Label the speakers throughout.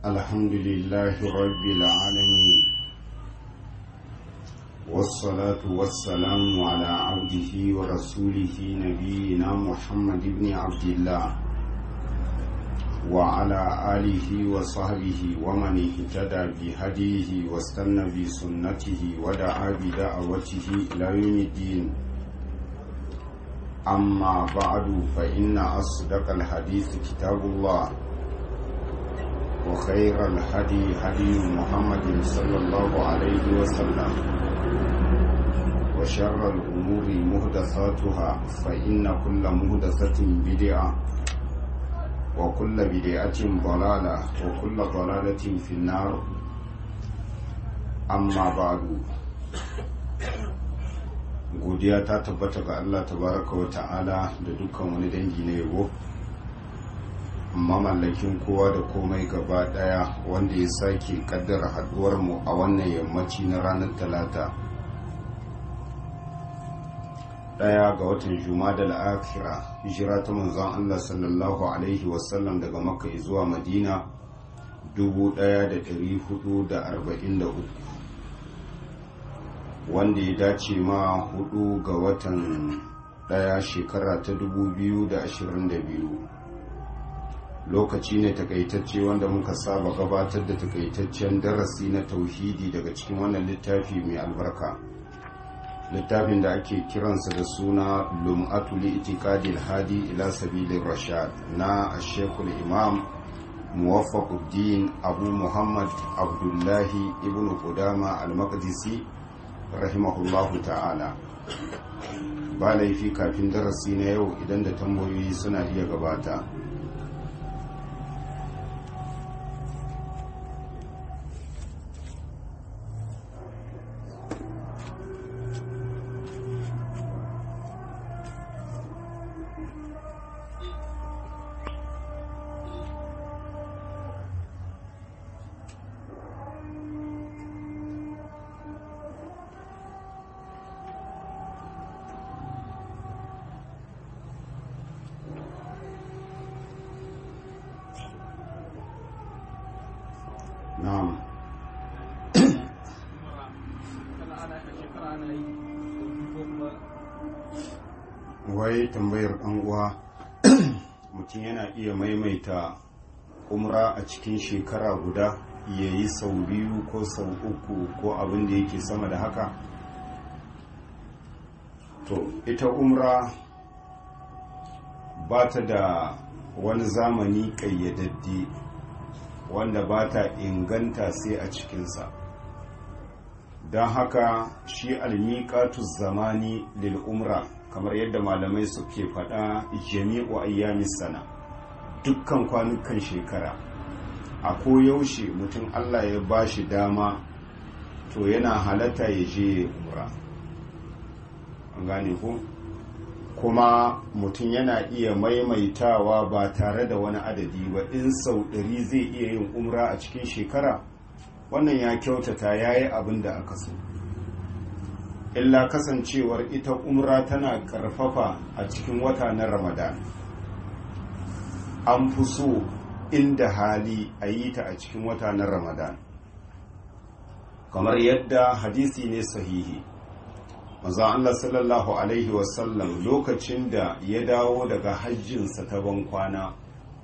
Speaker 1: الحمد لله رب العالمين والصلاة والسلام على عبده ورسوله نبينا محمد بن عبد الله وعلى آله وصحبه ومن اهتدى بهديه واستنى بسنته ودعا بدعوته إلى يوم الدين أما بعد فإن أصدق الحديث كتاب الله وخير الهدي هدي محمد صلى الله عليه وسلم وشر الأمور مهدثاتها فإن كل مهدثة بدعة وكل بدعة ضلالة وكل ضلالة في النار أما بعد godiya ta tabbata ga Allah tabaraka wa ta'ala da dukkan wani dangi na yabo amma mallakin kowa da komai gaba daya wanda ya sake kaddara haduwar mu a wannan yammaci na ranar talata daya ga watan jumadal akhira hijira ta manzon Allah sallallahu alaihi wasallam daga makka zuwa madina 1443 wanda ya dace ma hudu ga watan daya shekara ta 2022 lokaci ne takaitacce wanda muka saba gabatar da takaitaccen darasi na tauhidi daga cikin wannan littafi mai albarka littafin da ake kiransa da suna lum'atu li itikadil hadi ila sabilin rashad na ashekul imam muwaffaquddin abu muhammad abdullahi ibn qudama al-maqdisi rahimahullahu ta'ala ba laifi kafin darasi na yau idan da tambayoyi suna iya gabata na'am wai tambayar ɗan uwa mutum yana iya maimaita umra a cikin shekara guda ya yi sau biyu ko sau uku ko abin da yake sama da haka to ita umra ba ta da wani zamani ƙayyadadde wanda ba ta inganta sai a cikinsa don haka shi almiƙatu zamani lil umra kamar yadda malamai suke faɗa jami'u ayyamis sana dukkan kwanukan shekara a koyaushe mutum allah ya ba shi dama to yana halatta ya je umra an gane ku kuma mutum yana iya maimaitawa ba tare da wani adadi ba in sau ɗari zai iya yin umra a cikin shekara wannan ya kyautata ya yi abin da aka so illa kasancewar ita umra tana ƙarfafa a cikin wata na ramadan an fi so inda hali a yi ta a cikin wata na ramadan kamar yadda hadisi ne sahihi manzon Allah sallallahu Alaihi wasallam lokacin da ya dawo daga hajjinsa ta ban kwana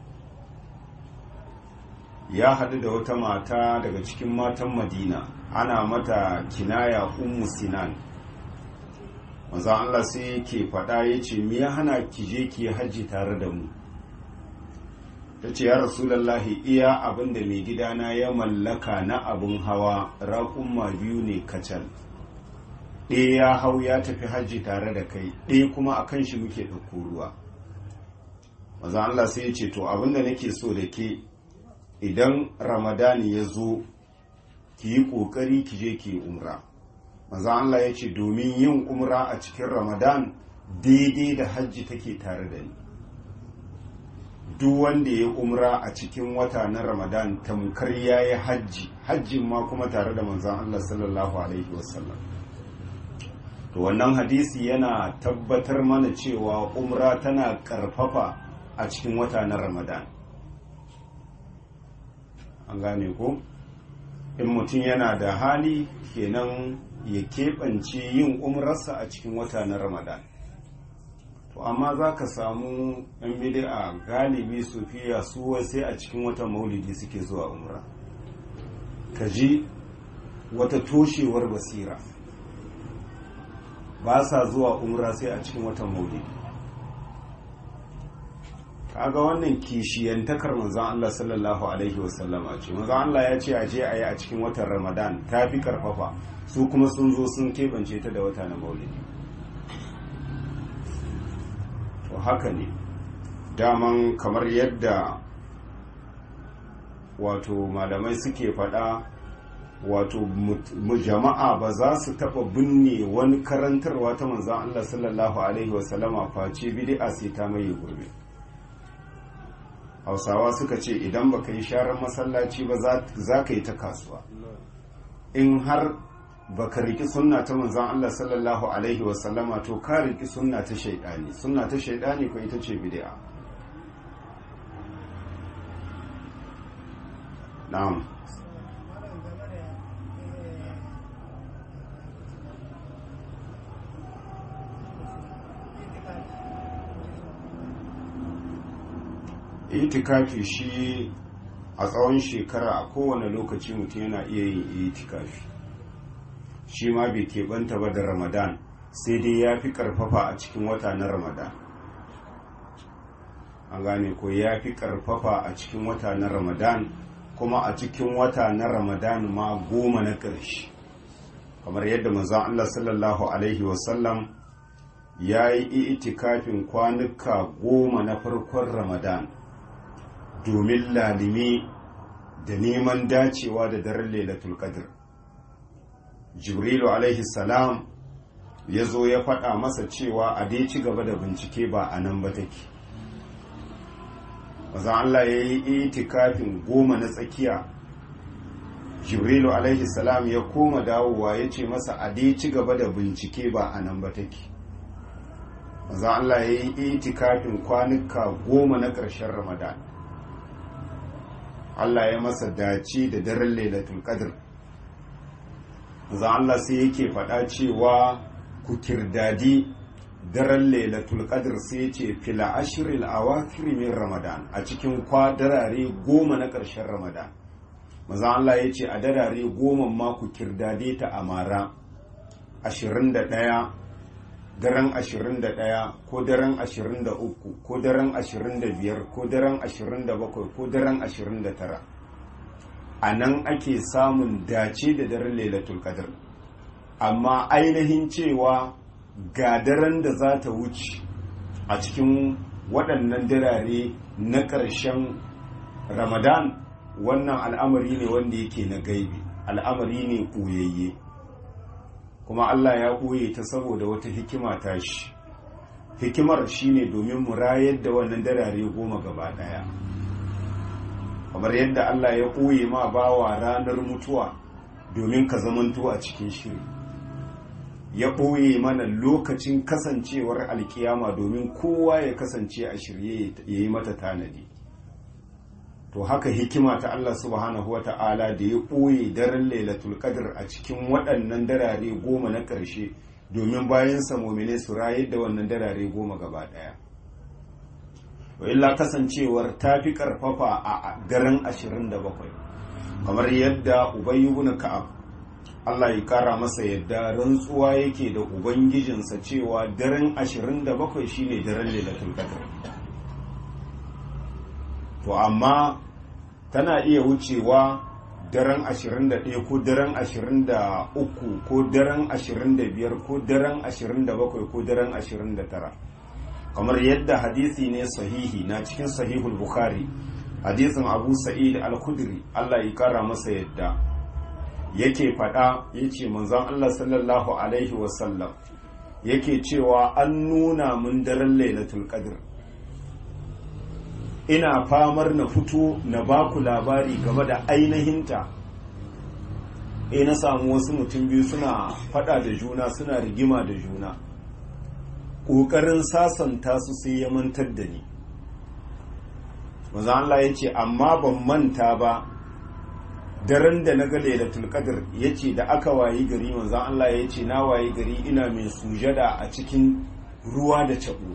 Speaker 1: ya haɗu da wata mata daga cikin matan madina ana mata kinaya ummu sinan manzon Allah sai yake faɗa ya ce ya hana ki je ki hajji tare da mu ta ce ya rasulallahi iya abin da mai gidana ya mallaka na abin hawa raƙumma biyu ne kacal ɗaya ya hau ya tafi hajji tare da kai ɗaya kuma a kan shi muke ɗauko ruwa maza Allah sai ya ce to abinda nake so da ke idan ramadani ya zo ki yi ƙoƙari ki je ki yi umra maza Allah ya ce domin yin umra a cikin ramadan daidai da hajji take tare da ni duk wanda ya umra a cikin wata na ramadan tamkar ya yi hajji hajjin ma kuma tare da manzan Allah sallallahu alaihi wasallam to wannan hadisi yana tabbatar mana cewa umra tana karfafa a cikin wata na ramadan an gane ko in mutum yana da hali kenan ya keɓance yin umrarsa a cikin wata na ramadan to amma za ka samu yan bid'a galibi sufiya su sai a cikin watan maulidi suke zuwa umra ka ji wata toshewar basira ba sa zuwa umra sai a cikin watan maulidi kaga wannan kishiyantakar manzon Allah sallallahu alaihi wasallama ce manzon Allah ya ce a je a yi a cikin watan Ramadan ta fi karfafa su kuma sun zo sun keɓance ta da wata na maulidi to haka ne daman kamar yadda wato malamai suke faɗa wato jama'a ba za su taɓa binne wani karantarwa ta manzon Allah sallallahu alaihi wasallama face bid'a sai ta maye gurbe hausawa suka ce idan baka yi sharar masallaci ba za ka yi ta kasuwa in har baka riki sunna ta manzon Allah sallallahu alaihi wasallama to ka riki sunna ta shaidani sunna ta shaidani ko ita ce bid'a na'am itikafi shi a tsawon shekara a kowane lokaci mutum yana iya yin itikafi shi ma bai keɓanta ba da ramadan sai dai ya fi ƙarfafa a cikin wata na ramadan an gane ko ya fi ƙarfafa a cikin wata na ramadan kuma a cikin wata na ramadan ma goma na ƙarshe kamar yadda manzon allah sallallahu alaihi wasallam ya yi itikafin kwanuka goma na farkon ramadan domin lalime da neman dacewa da daren lailatul qadr jibrilu alaihi salam ya zo ya faɗa masa cewa a dai ci gaba da bincike ba a nan ba take mazan Allah ya yi itikafin goma na tsakiya jibrilu alaihi salam ya koma dawowa ya ce masa a dai ci gaba da bincike ba a nan ba take mazan Allah ya yi itikafin kwanuka goma na ƙarshen ramadan Allah ya masa dace da daren lailatul qadr za Allah sai yake faɗa cewa ku kirdadi daren lailatul qadr sai ce fila ashril awakhir min ramadan a cikin kwadarare goma na ƙarshen ramadan maza Allah ya ce a darare goma ma ku kirdade ta a mara 21 daren 21 ko daren 23 ko daren 25 ko daren 27 ko daren 29 a nan ake samun dace da daren lailatul qadr amma ainihin cewa ga daren da za ta wuce a cikin waɗannan dirare na ƙarshen ramadan wannan al'amari ne wanda yake na gaibi al'amari ne ɓoyayye kuma Allah ya ɓoye ta saboda wata hikima ta shi hikimar shine domin mu rayar da wannan darare goma gaba ɗaya kamar yadda Allah ya ɓoye ma bawa ranar mutuwa domin ka zamanto a cikin shiri ya ɓoye mana lokacin kasancewar alkiyama domin kowa ya kasance a shirye ya yi mata tanadi to haka hikima ta Allah subhanahu wata'ala da ya ɓoye daren lailatul qadr a cikin waɗannan darare goma na ƙarshe domin bayan samomine su rayar da wannan darare goma gaba ɗaya to illa kasancewar ta fi ƙarfafa a daren 27 kamar yadda ubayy ibn ka'ab Allah ya kara masa yadda rantsuwa yake da ubangijinsa cewa daren 27 shine daren lailatul qadr to amma tana iya wucewa daren 21 ko daren 23 ko daren 25 ko daren 27 ko daren 29 kamar yadda hadisi ne sahihi na cikin sahihul bukhari hadisin abu sa'id al-khudri Allah ya kara masa yadda yake fada yace manzon Allah sallallahu alaihi wasallam yake cewa an nuna mun daren lailatul qadr ina famar na fito na baku labari game da ainihinta e na samu wasu mutum biyu suna fada da juna suna rigima da juna ƙoƙarin sasanta su sai ya mantar da ni maza Allah ya ce amma ban manta ba daren da na ga lailatul qadr yace da aka wayi gari manzon Allah ya ce na wayi gari ina mai sujada a cikin ruwa da cabo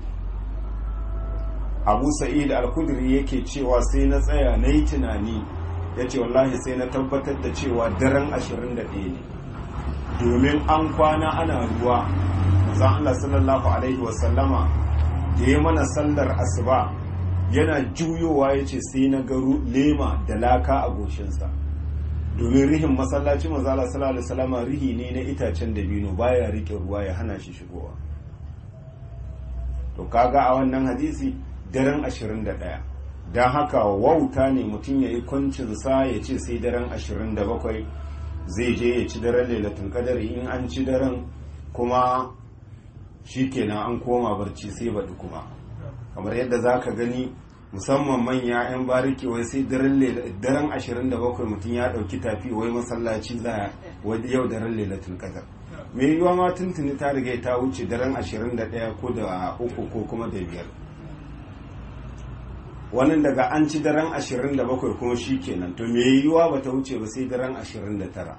Speaker 1: Abu Sa'id al-Khudri yake cewa sai na tsaya nayi tunani yace wallahi sai na tabbatar da cewa daren 21 ne domin an kwana ana ruwa manzon Allah sallallahu alaihi wasallama da ya mana sallar asuba yana juyowa yace sai na ga lema da laka a goshinsa domin rihin masallaci manzo Allah sallallahu alaihi wasallam rihi ne na itacen dabino baya rike ruwa ya hana shi shigowa to kaga a wannan hadisi daren 21 dan haka wauta ne mutum yayi kwancin sa ya ce sai daren 27 zai je ya ci daren lailatul qadar in an ci daren kuma shikenan an koma barci sai baɗi kuma kamar yadda zaka gani musamman manya 'yan bariki wai sai daren 27 mutum ya dauki tafi wai masallaci za wadda yau daren lailatul qadar mai yiwuwa ma tuntuni ta riga ta wuce daren 21 ko da uku ko kuma da biyar wannan daga an ci daren 27 kuma shi kenan to mai yiwuwa ba ta wuce ba sai daren 29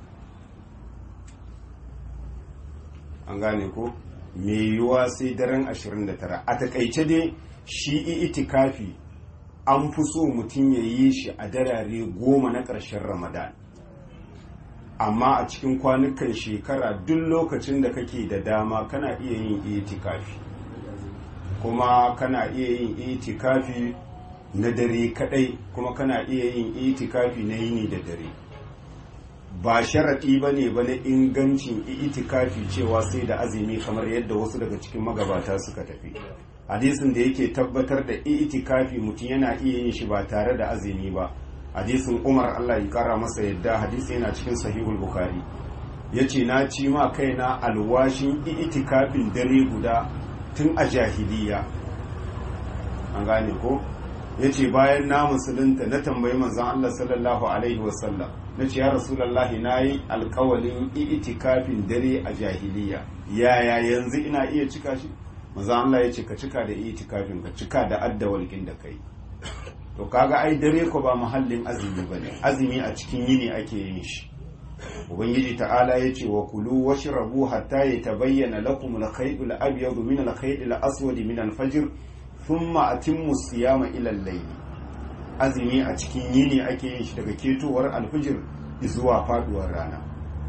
Speaker 1: an gane ko mai yiwuwa sai daren 29 a takaice dai shi itikafi an fi so mutum ya yi shi a darare goma na ƙarshen ramadan amma a cikin kwanukan shekara duk lokacin da kake da dama kana iya yin itikafi kuma kana iya yin itikafi na dare kadai kuma kana iya yin itikafi na yini da dare ba sharaɗi ba ne ba na ingancin itikafi cewa sai da azumi kamar yadda wasu daga cikin magabata suka tafi hadisin da yake tabbatar da itikafi mutum yana iya yin shi ba tare da azumi ba hadisin umar allah ya kara masa yadda hadisi yana cikin sahihul bukhari ya ce na ci ma kaina alwashin itikafin dare guda tun a jahiliya an gane ko ya ce bayan na musulunta na tambayi manzan allah sallallahu alaihi wasallam na ce ya rasulallah na yi alkawalin itikafin dare a jahiliya yaya yanzu ina iya cika shi maza Allah ya ce ka cika da itikafin ka cika da addawalkin da kai to kaga ai dare ko ba muhallin azumi bane azumi a cikin yini ake yin shi ubangiji ta'ala ya ce wa kulu washrabu hatta yatabayyana lakum al-khayt al-abyad min al-khayt al-aswad min al-fajr thumma atimmu siyama ila al-layl azumi a cikin yini ake yin shi daga ketowar al-fajr zuwa faduwar rana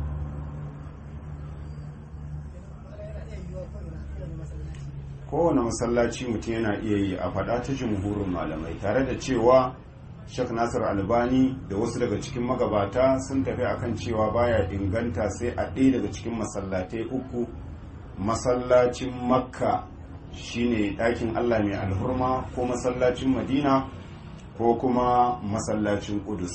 Speaker 1: kowane masallaci mutum yana iya yi a faɗa ta jumhurin malamai tare da cewa shek nasir albani da wasu daga cikin magabata sun tafi akan cewa baya inganta sai a ɗaya daga cikin masallatai uku masallacin makka shine ɗakin allah mai alhurma ko masallacin madina ko kuma masallacin kudus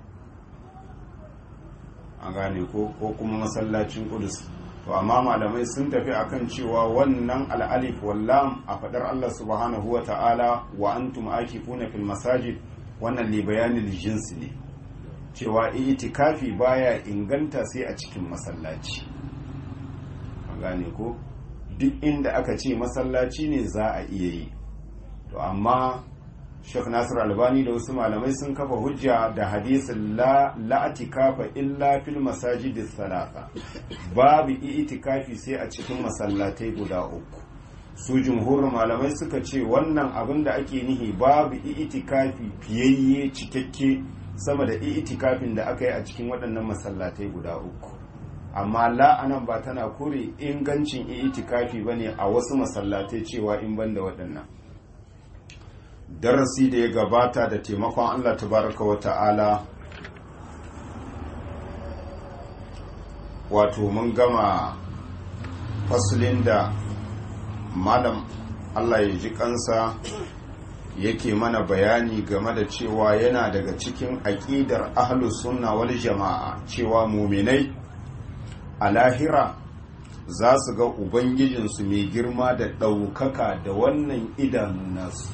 Speaker 1: a gane ko kuma masallacin kudus to amma malamai sun tafi akan cewa wannan al'alif wallam a fadar Allah subhanahu wa ta'ala wa antum akifuna fil masajid wannan li bayanil jinsi ne cewa itikafi baya inganta sai a cikin masallaci an gane ko duk inda aka ce masallaci ne za a iya yi to amma Sheikh Nasir Albani da wasu malamai sun kafa hujja da hadisin la la'atikafa illa fil masajidis salasa babu itikafi sai a cikin masallatai guda uku su jumhurin malamai suka ce wannan abin da ake nihi babu itikafi fiyayye cikakke sama da itikafin da aka yi a cikin waɗannan masallatai guda uku amma la'anan ba tana kore ingancin itikafi bane a wasu masallatai cewa in banda waɗannan darasi da ya gabata da taimakon Allah tabaraka wa ta'ala wato mun gama fasulin da malam Allah ya ji kansa yake mana bayani game da cewa yana daga cikin aƙidar ahlus sunna wal jama'a cewa muminai a lahira za su ga ubangijinsu mai girma da ɗaukaka da wannan idanu nasu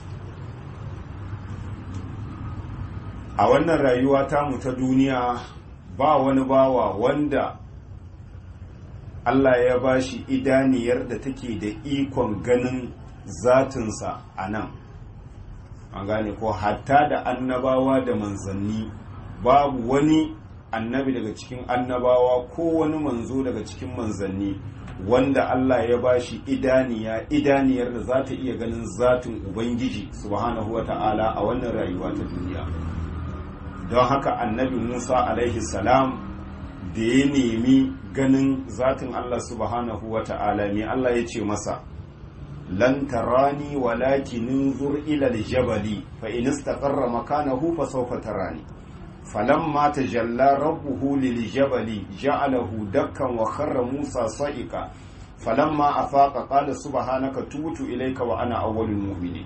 Speaker 1: a wannan rayuwa tamu ta duniya ba wani bawa wanda Allah ya ba shi idaniyar da take da ikon ganin zatinsa a nan an gane ko hatta da annabawa da manzanni babu wani annabi daga cikin annabawa ko wani manzo daga cikin manzanni wanda Allah ya bashi idaniya idaniyar da za ta iya ganin zatin Ubangiji subhanahu wa ta'ala a wannan rayuwa ta duniya don haka annabi Musa alaihi salam da ya nemi ganin zatin Allah subhanahu wa ta'ala ne Allah ya ce masa lan tarani walakin nunzur ila aljabali fa in istaqarra makanahu fa sawfa tarani falamma tajalla rabbuhu liljabali ja'alahu dakkan wa kharra Musa sa'iqa falamma afaqa qala subhanaka tubtu ilayka wa ana awwalul mu'minin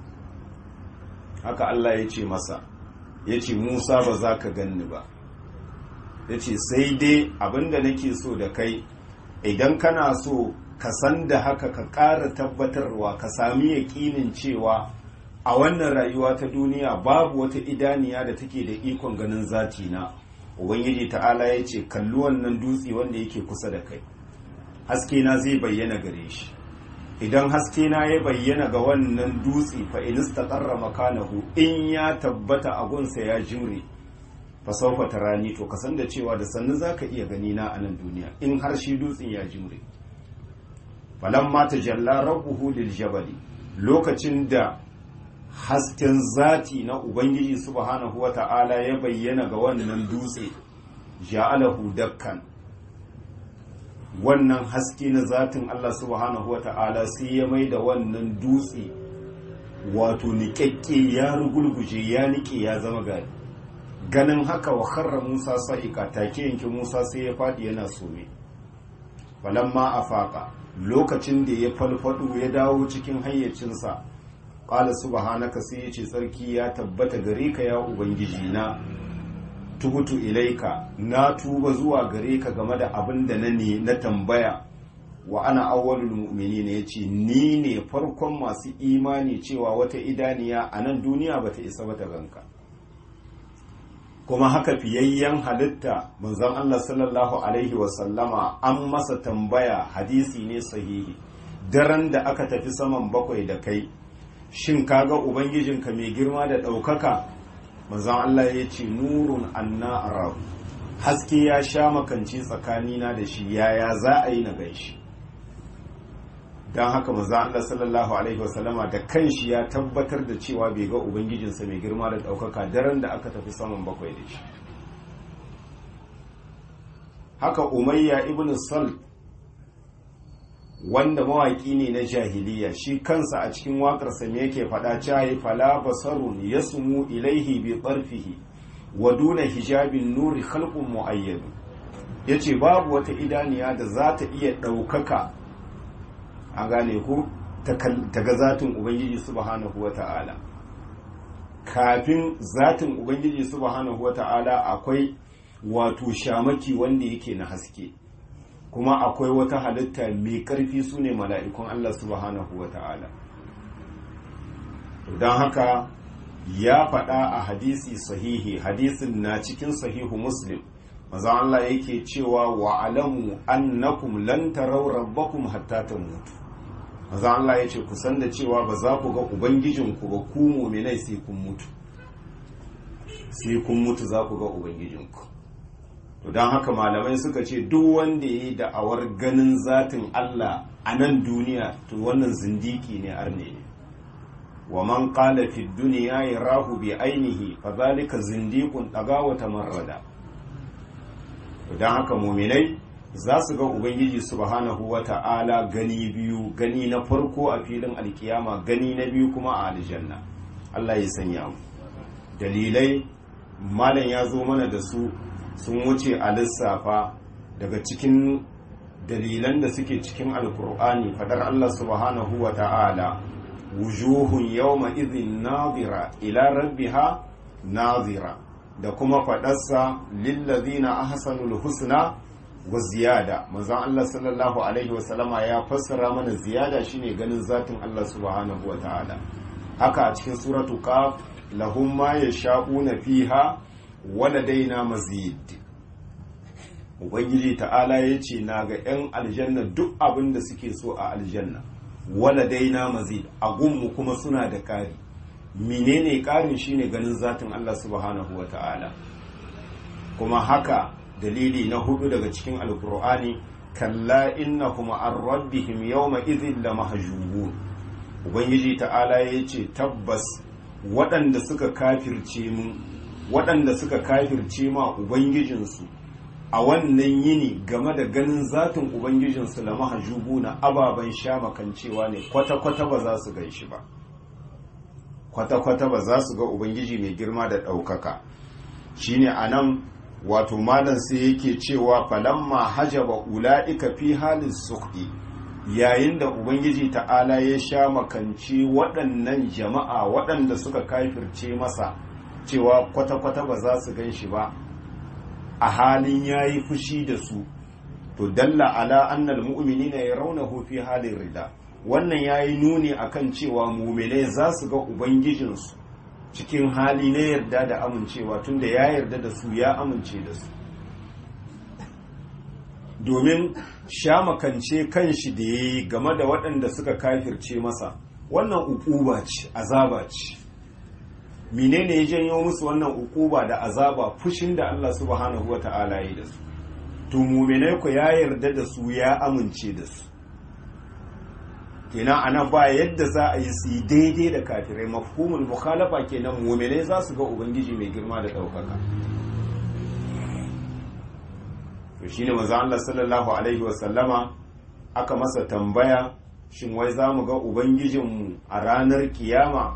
Speaker 1: haka Allah ya ce masa yace Musa ba za ka ganni ba yace sai dai abinda nake so da kai idan kana so ka san da haka ka ƙara tabbatarwa ka sami yaƙinin cewa a wannan rayuwa ta duniya babu wata idaniya da take da ikon ganin zati na ubangiji ta'ala ya ce kalli wannan dutse wanda yake kusa da kai haske na zai bayyana gare shi idan haske na ya bayyana ga wannan dutse fa in istaqarra makanahu in ya tabbata a gunsa ya jimre fa sawfa tarani to kasan da cewa da sannu zaka iya gani na a nan duniya in har shi dutsen ya jimre falamma tajalla rabbuhu lil jabali lokacin da hasken zati na ubangiji subhanahu wata'ala ya bayyana ga wannan dutse ja'alahu dakkan wannan haske na zatin Allah subhanahu wata'ala sai ya mai da wannan dutse wato niƙaƙƙe ya rugulguje ya niƙe ya zama gari ganin haka wa kharra Musa sa'ika take yanke Musa sai ya faɗi yana some falamma afaka lokacin da ya falfado ya dawo cikin hayyacinsa ƙala subhanaka sai ya ce tsarki ya tabbata gare ka ya ubangiji na tubutu ilaika na tuba zuwa gare ka game da abin da na ne na tambaya wa ana awwalul mu'mini ne yace ni ne farkon masu imani cewa wata idaniya a nan duniya bata isa bata ganka kuma haka fiyayyen halitta manzon Allah sallallahu alaihi wasallama an masa tambaya hadisi ne sahihi daren da aka tafi saman bakwai da kai shin kaga ubangijinka mai girma da ɗaukaka manzon Allah ya ce nurun anna arahu haske ya sha makanci tsakanina da shi yaya za a yi na ganshi don haka manzon Allah sallallahu alaihi wasallama da kanshi ya tabbatar da cewa bai ga ubangijinsa mai girma da ɗaukaka daren da aka tafi saman bakwai da shi haka umayya ibn sal wanda mawaki ne na jahiliya shi kansa a cikin waƙarsa me yake faɗa cayi fala basarun yasmu ilaihi bi ƙarfihi wa duna hijabin nuri khalqun muayyad yace babu wata idaniya da za ta iya ɗaukaka a gane ku ta ga zatin ubangiji subhanahu wata'ala kafin zatin ubangiji subhanahu wata'ala akwai wato shamaki wanda yake na haske kuma akwai wata halitta mai ƙarfi su ne mala'ikun Allah subhanahu wa ta'ala. don haka ya faɗa a hadisi sahihi hadisin na cikin sahihu muslim maza Allah yake cewa wa alamu annakum lan tarau rabbakum hatta mutu. maza Allah ya ce kusan da cewa ba za ku ga ubangijinku ba ku muminai sai kun mutu sai kun mutu za ku ga ubangijinku to don haka malamai suka ce duk wanda ya yi da'awar ganin zatin Allah a nan duniya to wannan zindiki ne arne ne wa man qala fi dunya yarahu bi ainihi fa zalika zindiqun daga tamarrada to don haka muminai za su ga ubangiji subhanahu wata'ala gani biyu gani na farko a filin alkiyama gani na biyu kuma a aljanna Allah ya sanya mu dalilai malam ya zo mana da su sun wuce a lissafa daga cikin dalilan da suke cikin alkur'ani fadar Allah subhanahu wa ta'ala wujuhun yawma idhin nazira ila rabbiha nazira da kuma fadarsa lillazina ahsanul husna wa ziyada manzon Allah sallallahu alaihi wa sallama ya fassara mana ziyada shine ganin zatin Allah subhanahu wa ta'ala haka a cikin suratu qaf lahum ma yasha'una fiha waladaina mazid ubangiji ta'ala ya ce na ga 'yan aljanna duk abin da suke so a aljanna waladaina mazid a gunmu kuma suna da ƙari menene ƙarin shine ganin zatin Allah subhanahu wa ta'ala kuma haka dalili na hudu daga cikin alkur'ani kalla innahum an rabbihim yawma idhin la mahjubun ubangiji ta'ala yace tabbas waɗanda suka kafirce mu waɗanda suka kafirce ma ubangijinsu a wannan yini game da ganin zatin ubangijinsu la mahjubu na ababen shamakancewa ne kwata-kwata ba za su gan shi ba kwata-kwata ba za su ga ubangiji mai girma da ɗaukaka shine a nan wato malam sai yake cewa falamma hajaba ula'ika fi halin suhdi yayin da ubangiji ta'ala ya sha makanci waɗannan jama'a waɗanda suka kafirce masa cewa kwata-kwata ba za su gan shi ba a halin ya yi fushi da su to dalla ala annal mu'minina yarawnahu fi halin rida wannan yayi nuni akan cewa mu'minai za su ga ubangijinsu cikin hali na yarda da amincewa tunda ya yarda da su ya amince da su domin shamakance kanshi da ya yi game da waɗanda suka kafirce masa wannan ukuba ce azaba ce menene ya janyo musu wannan ukuba da azaba fushin da Allah subhanahu wata'ala yi da su to muminai ku ya yarda da su ya amince da su kenan ana ba yadda za a yi su daidai da kafirai mafhumul mukhalafa kenan muminai za su ga ubangiji mai girma da ɗaukaka to shine manzo Allah sallallahu alaihi wa sallama aka masa tambaya shin wai za mu ga ubangijinmu a ranar kiyama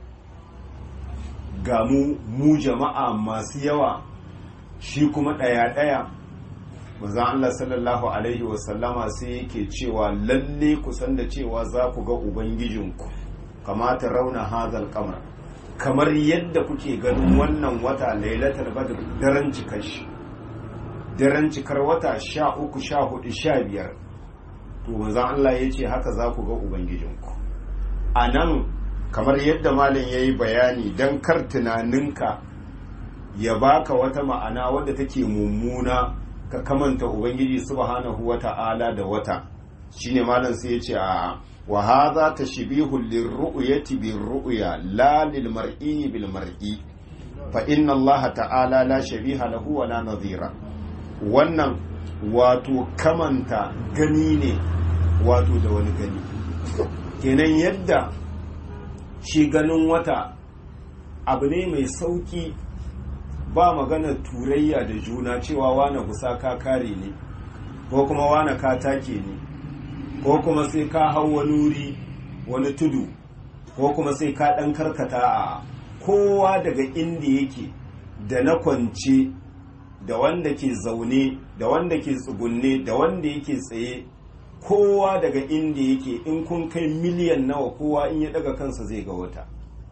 Speaker 1: ga mu mu jama'a masu yawa shi kuma ɗaya-ɗaya manzo Allah sallallahu alaihi wa sallama sai yake cewa lalle ku san da cewa za ku ga ubangijinku kamata rauna hazal kamar kamar yadda kuke ganin wannan wata lailatul badr daren cikar shi daren cikar wata sha uku sha hudu sha biyar to manzan Allah ya ce haka za ku ga Ubangijinku a nan kamar yadda malin ya yi bayani don kar tunaninka ya baka wata ma'ana wadda take mummuna ka kamanta Ubangiji subhanahu wa ta'ala da wata shine malam sai ya ce a wa hadha tashbihu lirru'yati birru'ya la lil mar'i bil mar'i fa inna Allah ta'ala la shabiha lahu wa la nadhira wannan wato kamanta gani ne wato da wani gani kenan yadda shi ganin wata abu ne mai sauki ba magana turayya da juna cewa wane kusa ka kare ne ko kuma wane ka take ne ko kuma sai ka hau wani wuri wani tudu ko kuma sai ka ɗan karkata a kowa daga inda yake da na kwance da wanda ke zaune da wanda ke tsugunne da wanda yake tsaye kowa daga inda yake in kun kai miliyan nawa kowa in ya daga kansa zai ga wata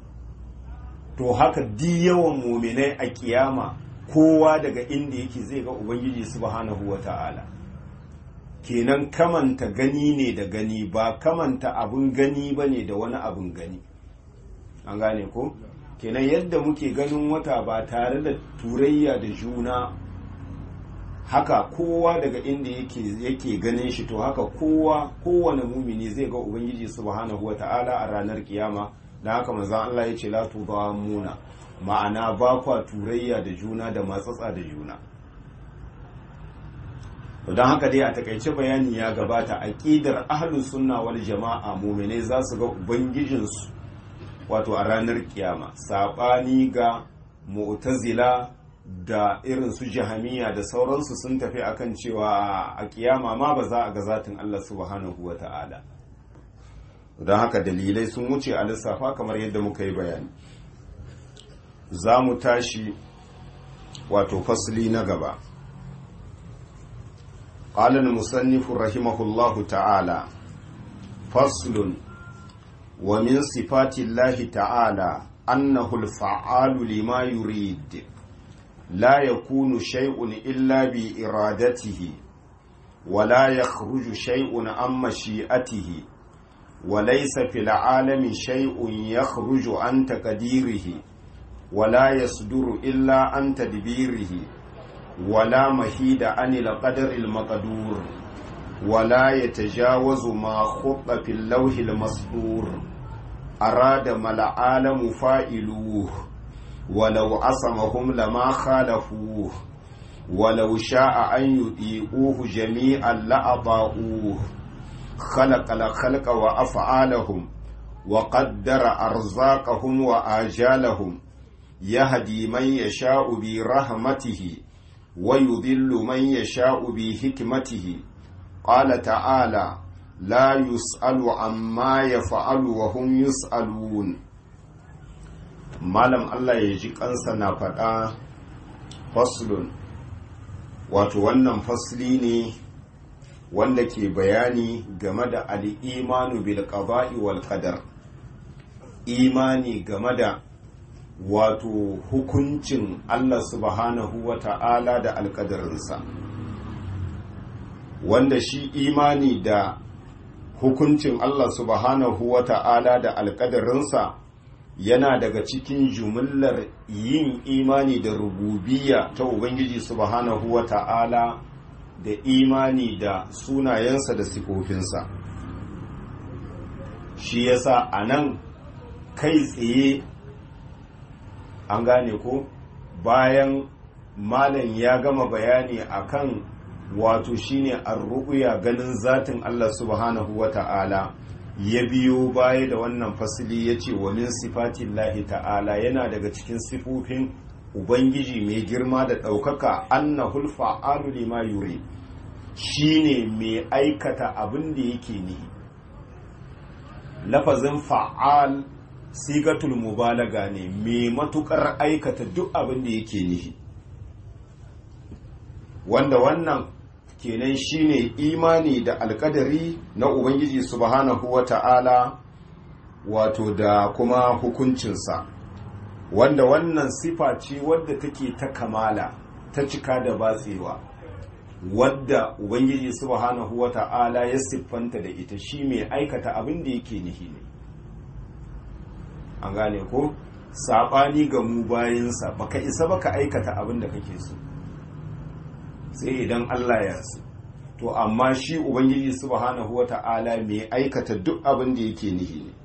Speaker 1: to haka di yawan muminai a kiyama kowa daga inda yake zai ga ubangiji subhanahu wata'ala kenan kamanta gani ne da gani ba kamanta abun gani ba ne da wani abun gani an gane ko kenan yadda muke ganin wata ba tare da turayya da juna haka kowa daga inda yake yake ganin shi to haka kowa kowane mumini zai ga ubangiji subhanahu wata'ala a ranar kiyama da haka manzon Allah ya ce la muna ma'ana ba kwa turayya da juna da matsatsa da juna to don haka dai a takaice bayani ya gabata aqidar ahlus sunna wal jama'a mu'minai za su ga ubangijinsu wato a ranar kiyama sabani ga mu'tazila da irin su jahamiya da sauransu sun tafi akan cewa a kiyama ma ba za a ga zatin Allah subhanahu wa ta'ala don haka dalilai sun wuce a lissafa kamar yadda muka yi bayani za mu tashi wato fasli na gaba قال المصنف رحمه الله تعالى فصل ومن صفات الله تعالى أنه الفعال لما يريد لا يكون شيء إلا بإرادته ولا يخرج شيء عن مشيئته وليس في العالم شيء يخرج عن تقديره ولا يصدر إلا عن تدبيره ولا مهيد عن القدر المقدور ولا يتجاوز ما خط في اللوح المسطور أراد ما العالم فائلوه ولو عصمهم لما خالفوه ولو شاء أن يطيعوه جميعا لأطاعوه خلق الخلق وأفعالهم وقدر أرزاقهم وآجالهم يهدي من يشاء برحمته ويضل من يشاء بحكمته قال تعالى لا يسأل عما يفعل وهم يسألون malam Allah ya ji kansa na faɗa faslun wato wannan fasli ne wanda ke bayani game da al'imanu bil qada'i wal qadar imani game da wato hukuncin Allah subhanahu wa ta'ala da alƙadarinsa wanda shi imani da hukuncin Allah subhanahu wa ta'ala da alƙadarinsa yana daga cikin jumillar yin imani da rububiya ta Ubangiji subhanahu wa ta'ala da imani da sunayensa da sifofinsa shi yasa a nan kai tsaye an gane ko bayan malam ya gama bayani akan wato shine arru'ya ganin zatin Allah subhanahu wa ta'ala ya biyo baya da wannan fasili ya ce wa min sifatin lahi ta'ala yana daga cikin sifofin ubangiji mai girma da ɗaukaka annahul fa'alu lima yuri shine mai aikata abin da yake nihi lafazin fa'al sigatul mubalaga ne mai matukar aikata duk abin da yake nihi wanda wannan kenan shine imani da alkadari na ubangiji subhanahu wata'ala wato da kuma hukuncinsa wanda wannan sifa ce wadda take ta kamala ta cika da batsewa wadda ubangiji subhanahu wata'ala ya siffanta da ita shi mai aikata abin da yake nihi ne an gane ko saɓani ga mu bayansa baka isa baka aikata abin da kake so sai idan Allah ya so to amma shi ubangiji subhanahu wata'ala mai aikata duk abin da yake nihi ne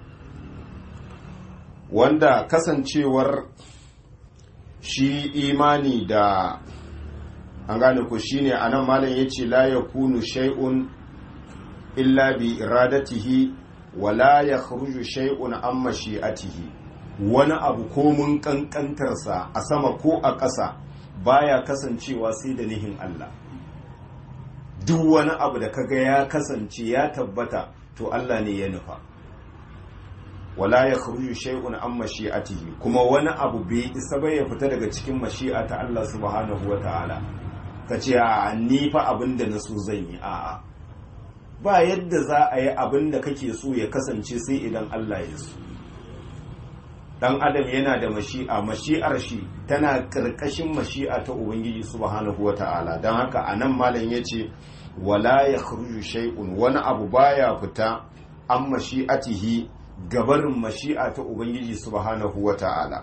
Speaker 1: wanda kasancewar shi imani da an gane ku shine anan malam yace la yakunu shay'un illa bi iradatihi wa la yakhruju shay'un an mashi'atihi wani abu ko mun kankantarsa a sama ko a ƙasa baya kasancewa sai da nihin Allah duk wani abu da kaga ya kasance ya tabbata to Allah ne ya nufa wala ya khruju shay'un an mashi'atihi kuma wani abu bai isa bai ya fita daga cikin mashi'ata Allah subhanahu wataala kace a ni fa abinda na so zan yi a'a ba yadda za a yi abinda kake so ya kasance sai idan Allah ya so dan adam yana da mashi'a mashi'ar shi tana karkashin mashi'a ta ubangiji subhanahu wata'ala dan haka anan malam yace wala yakhruju shay'un wani abu baya fita an mashi'atihi gabarin mashi'a ta ubangiji subhanahu wata'ala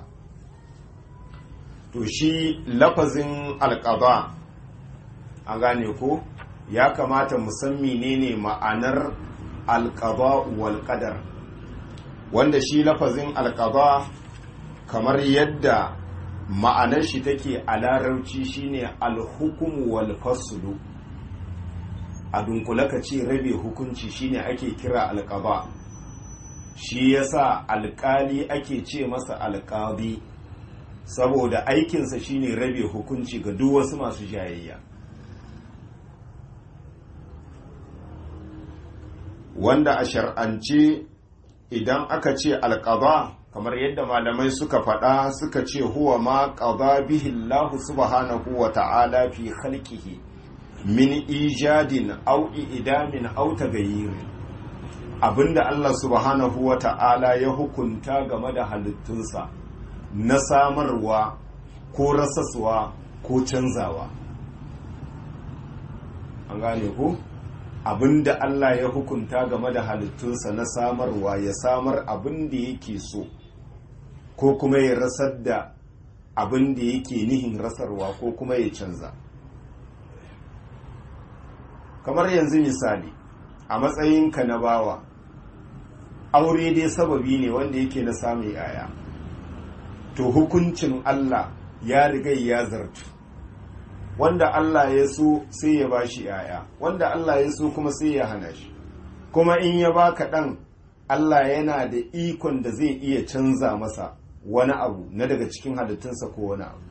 Speaker 1: to shi lafazin alqada an gane ko ya kamata mu san menene ma'anar alqada wal qadar wanda shi lafazin alƙaba kamar yadda ma'anar shi take a larabci shine alhukumu wal faslu a dunkule ka ce rabe hukunci shine ake kira alƙaba shi yasa alƙali ake ce masa alƙabi saboda aikinsa shine rabe hukunci ga duk wasu masu jayayya wanda a shar'ance idan aka ce alƙaba kamar yadda malamai suka faɗa suka ce huwa ma ƙaba bihi Allah subhanahu wa ta'ala fi khalqihi min ijadin aw idamin aw tagayyir abinda Allah subhanahu wa ta'ala ya hukunta game da halittunsa na samarwa ko rasaswa ko canzawa an gane ku abinda Allah ya hukunta game da halittunsa na samarwa ya samar abin da yake so ko kuma ya rasar da abin da yake nihin rasarwa ko kuma ya canza kamar yanzu misali a matsayinka na bawa aure dai sababi ne wanda yake na samun yaya to hukuncin Allah ya riga ya zartu wanda Allah ya so sai ya bashi yaya wanda Allah ya so kuma sai ya hana shi kuma in ya baka ɗan Allah yana da ikon da zai iya canza masa wani abu na daga cikin halittunsa ko wani abu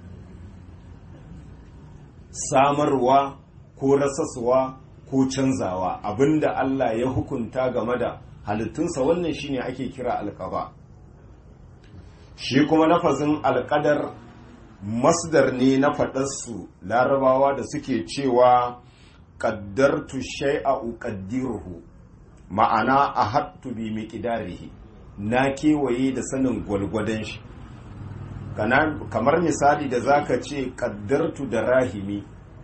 Speaker 1: samarwa ko rasaswa ko canzawa abinda Allah ya hukunta game da halittunsa wannan shine ake kira alƙaba shi kuma lafazin alƙadar masdar ne na faɗarsu larabawa da suke cewa ƙaddartu shai'a uƙaddiruhu ma'ana a hattu bi miƙidarihi na kewaye da sanin gwalgwadon shi kamar misali da zaka ce ƙaddartu da rahimi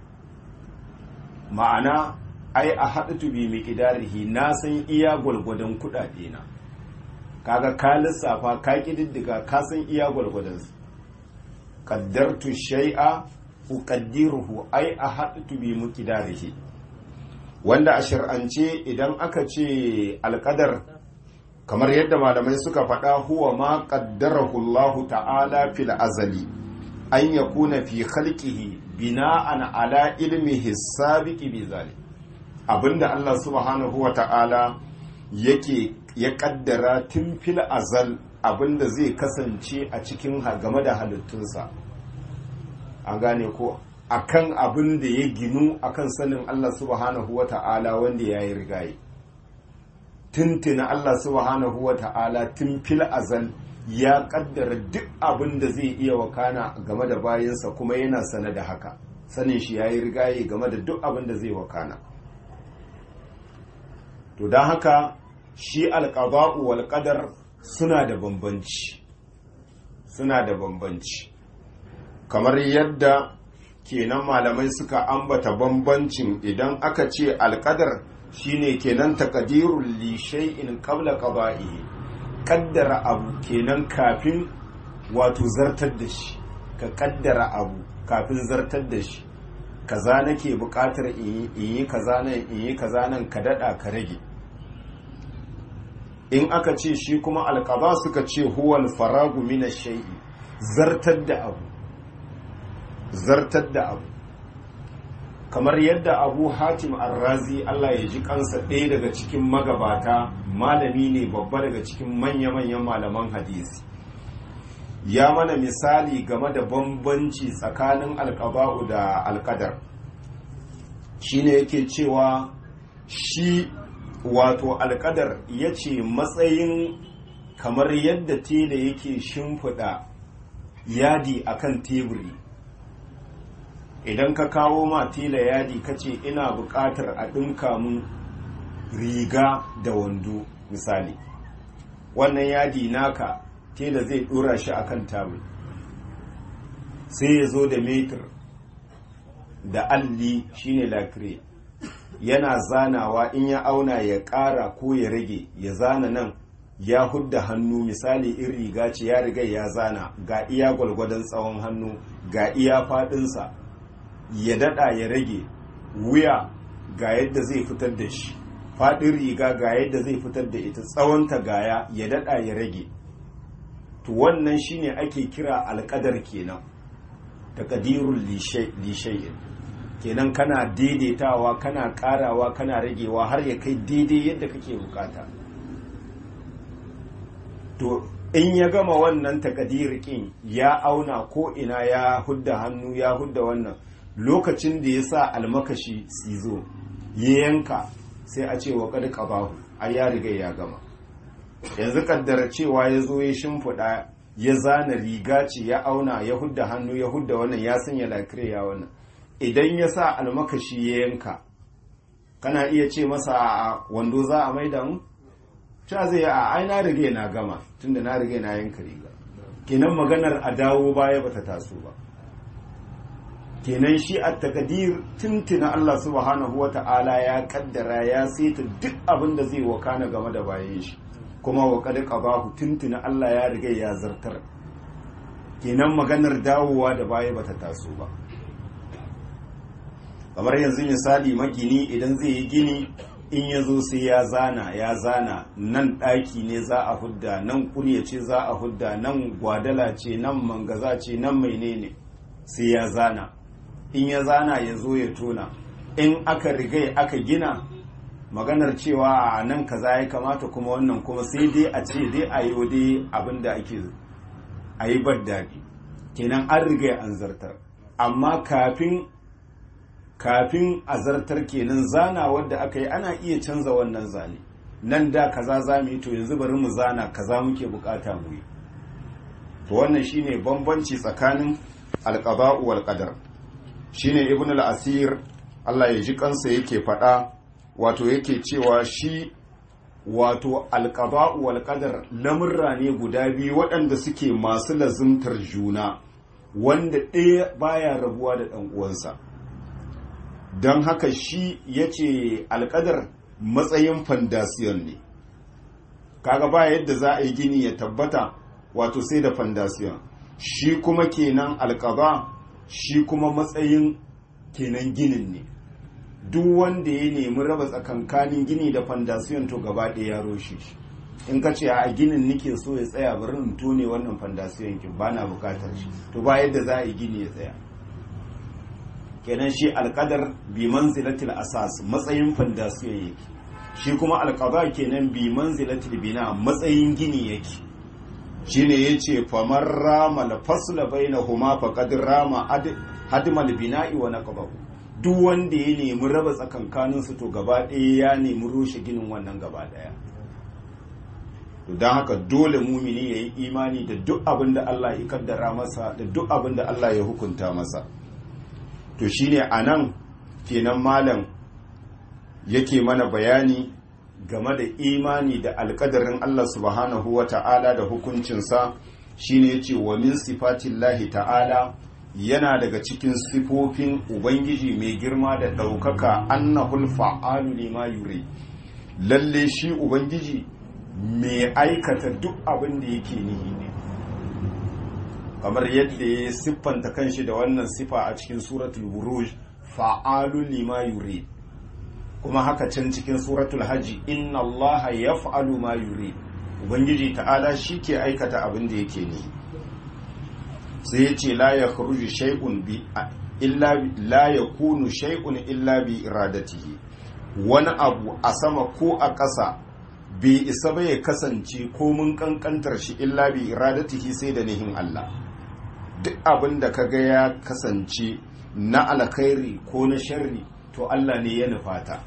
Speaker 1: ma'ana ai a haɗu bi miƙidarihi na san iya gwalgwadon kuɗaɗe na kaga ka lissafa ka ƙididdiga ka san iya gwalgwadon su ƙaddartu shai'a uƙaddiruhu ai a haɗu bi miƙidarihi wanda a shir'ance idan aka ce alƙadar kamar yadda malamai suka faɗa huwa ma qaddarahu Allah ta'ala fil azali an yakuna fi khalqihi bina'an ala ilmihi sabiqi bi zalik abinda Allah subhanahu wa ta'ala yake ya kaddara tun fil azal abinda zai kasance a cikin game da halittunsa an gane ko akan abin da ya ginu akan sanin Allah subhanahu wa ta'ala wanda ya yi rigaye tuntuna Allah subhanahu wa ta'ala tun fil azal ya kaddara duk abin da zai iya wakana game da bayansa kuma yana sane da haka sanin shi ya yi rigaye game da duk abin da zai wakana to don haka shi alƙaba'u wal ƙadar suna da bambanci suna da bambanci kamar yadda kenan malamai suka ambata bambancin idan aka ce alƙadar shine kenan taqdirul li shay'in qabla qada'ihi kaddara abu kenan kafin wato zartar da shi ka kaddara abu kafin zartar da shi kaza nake buƙatar in yi kaza nan in yi kaza nan ka dada ka rage in aka ce shi kuma alqaba suka ce huwal faragu min shay'i zartar da abu zartar da abu kamar yadda abu hatim arrazi Allah ya ji kansa ɗaya daga cikin magabata malami ne babba daga cikin manya-manyan malaman hadisi ya mana misali game da bambanci tsakanin alkaba'u da alkadar shi ne yake cewa shi wato alkadar ya ce matsayin kamar yadda tela yake shimfiɗa yadi akan teburi idan ka kawo ma tela yadi ka ce ina buƙatar a ɗinka mun riga da wando misali wannan yadi naka tela zai ɗora shi akan tabul sai ya zo da metir da alli shine lakire yana zanawa in ya auna ya ƙara ko ya rage ya zana nan ya hudda hannu misali in riga ce ya riga ya zana ga iya gwalgwadon tsawon hannu ga iya faɗinsa ya dada ya rage wuya ga yadda zai fitar da shi faɗin riga ga yadda zai fitar da ita tsawonta gaya ya dada ya rage to wannan shine ake kira alƙadar kenan taqdirul lishay'in kenan kana daidaitawa kana ƙarawa kana ragewa har ya kai daidai yadda kake bukata to in ya gama wannan takadirikin ya auna ko ina ya hudda hannu ya hudda wannan lokacin da ya sa almakashi sizo ya yanka sai a ce wa kada qabahu ai ya riga ya gama yanzu kaddara cewa ya zo ya shimfiɗa ya zana riga ce ya auna ya hudda hannu ya hudda wannan ya sanya lakire ya wannan idan ya sa almakashi ya yanka kana iya ce masa a wando za a maida mu ta zai a ai na rige na gama tunda na rige na yanka riga kenan maganar a dawo baya bata taso ba kenan shi a takadir tuntuna Allah subhanahu wa ta'ala ya kaddara ya saita duk abin da zai wakana game da bayan shi kuma wa kad qabahu tuntuna Allah ya riga ya zartar kenan maganar dawowa da baya bata taso ba kamar yanzu misali magini idan zai yi gini in ya zo sai ya zana ya zana nan ɗaki ne za a hudda nan kurya ce za a hudda nan gwadala ce nan mangaza ce nan menene sai ya zana in ya zana ya zo ya tona in aka rigai aka gina maganar cewa a nan kaza ya kamata kuma wannan kuma sai dai a ce dai a yi dai abin da ake a yi bar daɗi kenan an riga an zartar amma kafin kafin a zartar kenan zana wadda aka yi ana iya canza wannan zane nan da kaza za mu yi to yanzu bari mu zana kaza muke bukata mu yi to wannan shine bambanci tsakanin alqada'u wal qadar shine ibn al-asir Allah ya ji kansa yake faɗa wato yake cewa shi wato alqada'u wal qadar lamurra ne guda biyu waɗanda suke masu lazimtar juna wanda ɗaya baya rabuwa da ɗan uwansa don haka shi yace alƙadar matsayin fandasiyon ne kaga ba yadda za a yi gini ya tabbata wato sai da fandasiyon shi kuma kenan alƙaba shi kuma matsayin kenan ginin ne duk wanda ya nemi raba tsakankanin gini da fandasiyon to gaba ɗaya ya roshe shi in ka ce a ginin nike so ya tsaya bari in tone wannan fandasiyon kin ba na bukatar shi to ba yadda za a yi gini ya tsaya kenan shi alƙadar bi manzilatil asas matsayin fandasiyon yake shi kuma alƙaba kenan bi manzilatil bina matsayin gini yake shine yace famar rama la fasla bainahuma faqad rama hadmal bina'i wa naqbahu duk wanda ya nemi raba tsakankanin su to gaba ɗaya ya nemi rushe ginin wannan gaba ɗaya to don haka dole mumini ya yi imani da duk abin da Allah ya kaddara masa da duk abin da Allah ya hukunta masa to shine anan kenan malam yake mana bayani game da imani da alkadarin Allah subhanahu wa ta'ala da hukuncinsa shine yace wa min sifatillahi ta'ala yana daga cikin sifofin ubangiji mai girma da ɗaukaka annahul fa'alu lima yuri lalle shi ubangiji mai aikata duk abin da yake nihi ne kamar yadda ya siffanta kanshi da wannan sifa a cikin suratul buruj fa'alu lima yuri kuma haka can cikin suratul hajji inna allaha yaf'alu ma yuri ubangiji ta'ala shi ke aikata abin da yake ne sai ya ce la ya kharuju shay'un bi illa la yakunu shay'un illa bi iradatihi wani abu a sama ko a ƙasa bai isa ba ya kasance ko mun kankantar shi illa bi iradatihi sai da nihin Allah duk abin da kaga ya kasance na alkhairi ko na sharri to Allah ne ya nufata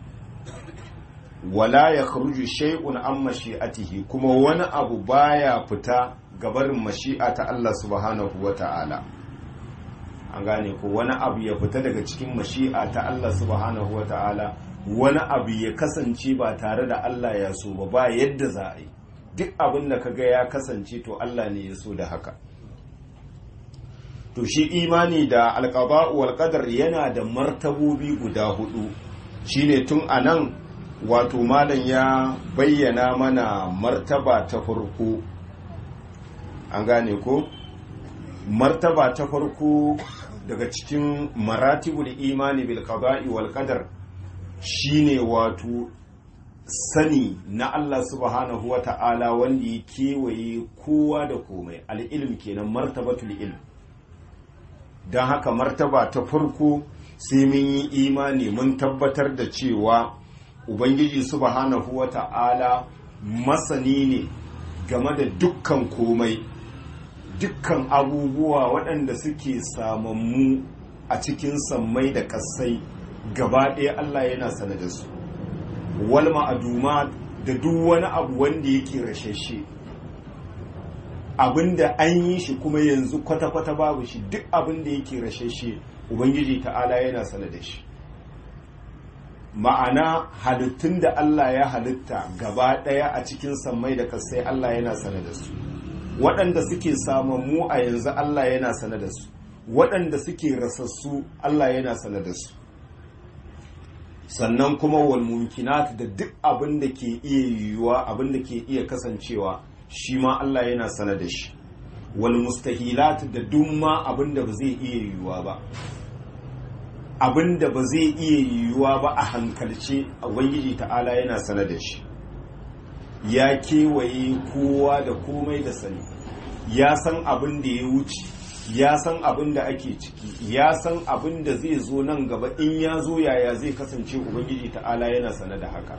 Speaker 1: wala ya kharuju shay'un an mashi'atihi kuma wani abu baya fita gabarin mashi'a ta Allah subhanahu wata'ala an gane ko wani abu ya fita daga cikin mashi'a ta Allah subhanahu wata'ala wani abu ya kasance ba tare da Allah ya so ba ba yadda za a yi duk abin da kaga ya kasance to Allah ne ya so da haka to shi imani da alqada'u wal qadar yana da martabobi guda hudu shine tun anan wato malam ya bayyana mana martaba ta farko an gane ko martaba ta farko daga cikin maratibul imani bil qada'i wal qadar shine wato sani na Allah subhanahu wa ta'ala wanda ya kewaye kowa da komai al'ilm kenan martabatul ilm don haka martaba ta farko sai mun yi imani mun tabbatar da cewa ubangiji subhanahu wa ta'ala masani ne game da dukkan komai dukkan abubuwa waɗanda suke samammu a cikin sammai da ƙasai gaba ɗaya Allah yana sana da su wal ma'aduma da duk wani abu wanda yake rashashe abinda an yi shi kuma yanzu kwata-kwata babu shi duk abinda yake rashashe ubangiji ta'ala yana sana da shi ma'ana halittun da Allah ya halitta gaba ɗaya a cikin sammai da kasai Allah yana sana da su waɗanda suke samammu a yanzu Allah yana sana da su waɗanda suke rasassu Allah yana sana da su sannan kuma wal mumkinat da duk abin da ke iya yiwuwa abin da ke iya kasancewa shi ma Allah yana sana da shi wal mustahilat da duk ma abin da ba zai iya yiwuwa ba abin da ba zai iya yiwuwa ba a hankalce ubangiji ta'ala yana sana da shi ya kewaye kowa da komai da sani ya san abin da ya wuce ya san abin da ake ciki ya san abin da zai zo nan gaba in ya zo yaya zai kasance ubangiji ta'ala yana sane da haka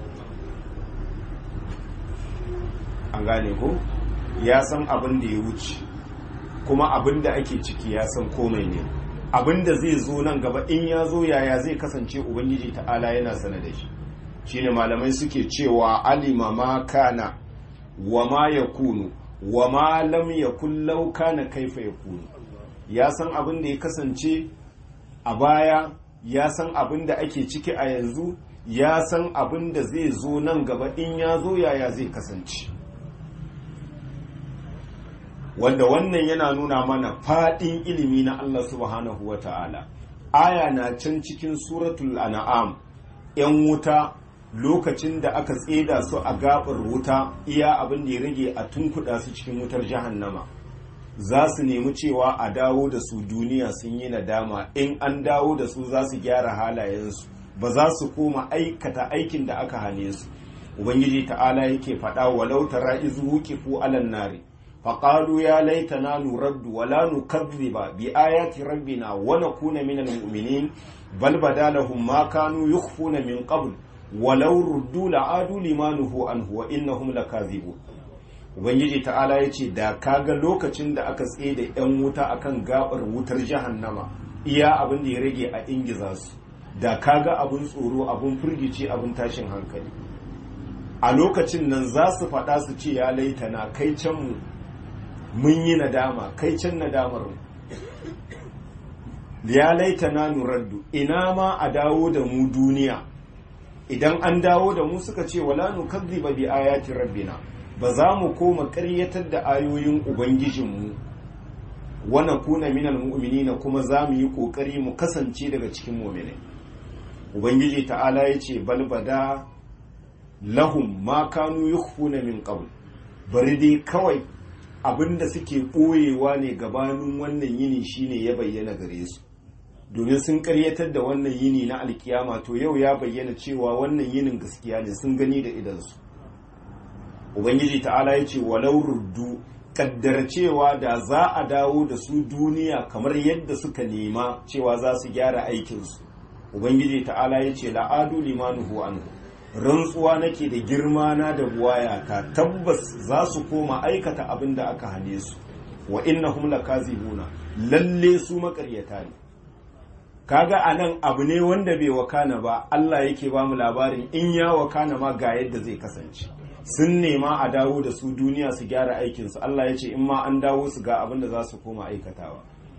Speaker 1: an gane ko ya san abin da ya wuce kuma abin da ake ciki ya san komai ne abin da zai zo nan gaba in ya zo yaya zai kasance ubangiji ta'ala yana sane da shi shine malamai suke cewa alima ma kana wa ma yakunu wa ma lam yakun law kana kaifa yakunu ya san abin da ya kasance a baya ya san abin da ake ciki a yanzu ya san abin da zai zo nan gaba in ya zo yaya zai kasance wanda wannan yana nuna mana faɗin ilimi na Allah subhanahu wa ta'ala aya na can cikin suratul an'am ‘yan wuta lokacin da aka tseda su a gabar wuta iya abin da ya rage a tunkuɗa su cikin wutar jahannama za su nemi cewa a dawo da su duniya sun yi nadama in an dawo da su za su gyara halayensu ba za su koma aikata aikin da aka hane su ubangiji ta'ala yake faɗa walau tara izu wuqifu alan nari فقالوا يا ليتنا نرد ولا نكذب بآيات ربنا ونكون من المؤمنين بل بدا لهم ما كانوا يخفون من قبل ولو ردوا لعادوا لما نهوا عنه وإنهم لكاذبون ubangiji ta'ala ya ce da kaga lokacin da aka tsaye da 'yan wuta akan gabar wutar jahannama iya abin da ya rage a ingiza su da kaga abin tsoro abin firgici abin tashin hankali a lokacin nan za su faɗa su ce ya laitana kai can mu mun yi nadama kai can nadamar ya laita na nuraddu ina ma a dawo da mu duniya idan an dawo da mu suka ce wala nukazziba bi ayati rabbina ba za mu koma ƙaryatar da ayoyin ubangijinmu wana kuna minal mu'minina kuma za mu yi ƙoƙari mu kasance daga cikin mu'minai ubangiji ta'ala ya ce balbada lahum ma kanu yukhfuna min qabl bari dai kawai abinda suke ɓoyewa ne gabanin wannan yini shine ya bayyana gare su domin sun karyatar da wannan yini na alkiyama to yau ya bayyana cewa wannan yinin gaskiya ne sun gani da idansu ubangiji ta'ala ya ce walau ruddu kaddar cewa da za a dawo da su duniya kamar yadda suka nema cewa za su gyara aikinsu ubangiji ta'ala ya ce la'adu limanuhu anhu rantsuwa nake da girma na da buwaya ta tabbas za su koma aikata abin da aka hane su wa innahum lakazibuna lalle su makaryata ne kaga anan abu ne wanda bai wakana ba Allah yake ba mu labarin in ya wakana ma ga yadda zai kasance sun nema a dawo da su duniya su gyara aikinsu Allah ya ce in ma an dawo su ga abin da za su koma aikatawa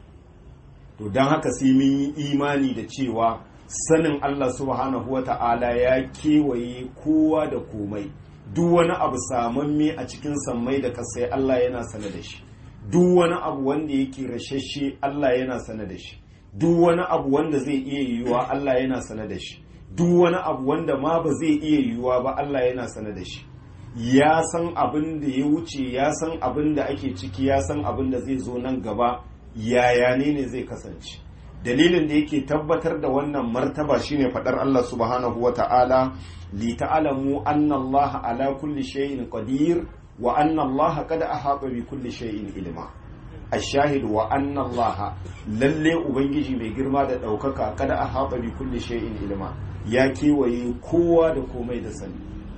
Speaker 1: to don haka sai mun yi imani da cewa sanin Allah subhanahu wa ta'ala ya kewaye kowa da komai duk wani abu samamme a cikin sammai da kasai Allah yana sane da shi duk wani abu wanda yake rashashe Allah yana sane da shi duk wani abu wanda zai iya yiwuwa Allah yana sane da shi duk wani abu wanda ma ba zai iya yiwuwa ba Allah yana sane da shi ya san abin da ya wuce ya san abin da ake ciki ya san abin da zai zo nan gaba yaya ne ne zai kasance dalilin da yake tabbatar da wannan martaba shine fadar Allah subhanahu wa ta'ala li ta'lamu anna Allah ala kulli shay'in qadir wa anna Allah qad ahata bi kulli shay'in ilma ashahid wa anna Allah lalle ubangiji mai girma da daukaka qad ahata bi kulli shay'in ilma ya kewaye kowa da komai da sani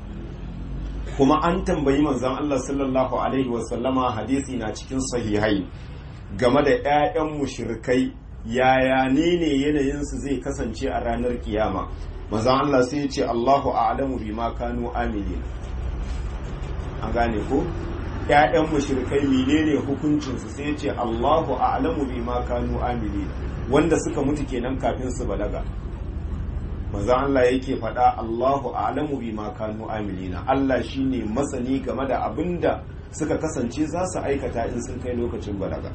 Speaker 1: kuma an tambayi manzon Allah sallallahu alaihi wa sallama hadisi na cikin sahihai game da 'ya'yan mushrikai yaya ne ne yanayinsu zai kasance a ranar kiyama mazan Allah sai ya ce Allahu a'lamu bima kanu amilin an gane ko ƴaƴan mushrikai menene hukuncinsu sai ya ce Allahu a'lamu bima kanu amilin wanda suka mutu kenan kafin su balaga mazan Allah yake faɗa Allahu a'lamu bima kanu amilina Allah shine masani game da abinda suka kasance za su aikata in sun kai lokacin balaga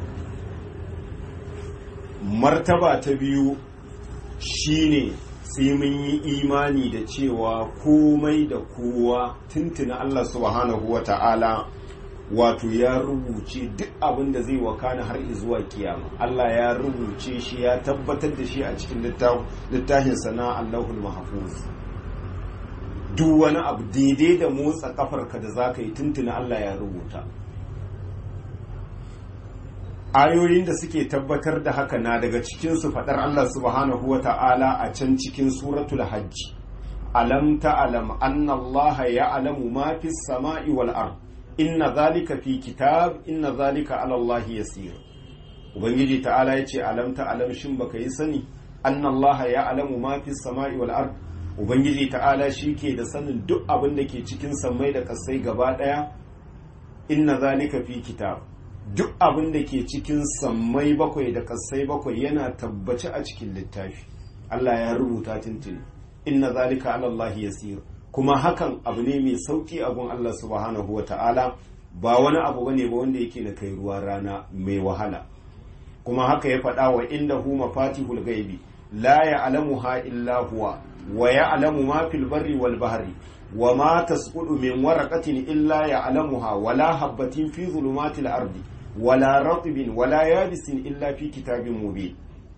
Speaker 1: martaba ta biyu shine sai mun yi imani da cewa komai da kowa tuntuna Allah subhanahu wa ta'ala wato ya rubuce duk abin da zai wakana har zuwa kiyama Allah ya rubuce shi ya tabbatar da shi a cikin littafin sana Allahul Mahfuz duk wani abu daidai da motsa kafarka da za ka yi tuntuna Allah ya rubuta ayoyin da suke tabbatar da haka na daga cikinsu faɗar Allah subhanahu wa ta'ala a can cikin suratul hajji alam ta'alam anna Allah ya'lamu ma fi samai wal ard inna zalika fi kitab inna zalika ala Allah yasir ubangiji ta'ala yace alam ta'alam shin baka yi sani anna Allah ya'lamu ma fi samai wal ard ubangiji ta'ala shike da sanin duk abin da ke cikin sammai da kasai gaba daya inna zalika fi kitab duk abin da ke cikin sammai bakwai da kasai bakwai yana tabbace a cikin littafi Allah ya rubuta tuntuni inna zalika ala Allah yasir kuma hakan abu ne mai sauki a gun Allah subhanahu wa ta'ala ba wani abu bane ba wanda yake da kai ruwa rana mai wahala kuma haka ya faɗa wa inda hu mafatihul gaibi la ya'lamuha illa huwa wa ya'lamu ma fil barri wal bahri wa ma tasqutu min waraqatin illa ya'lamuha wa la habatin fi zulumatil ardi wa la ratbin wa la yabisin illa fi kitabin mubin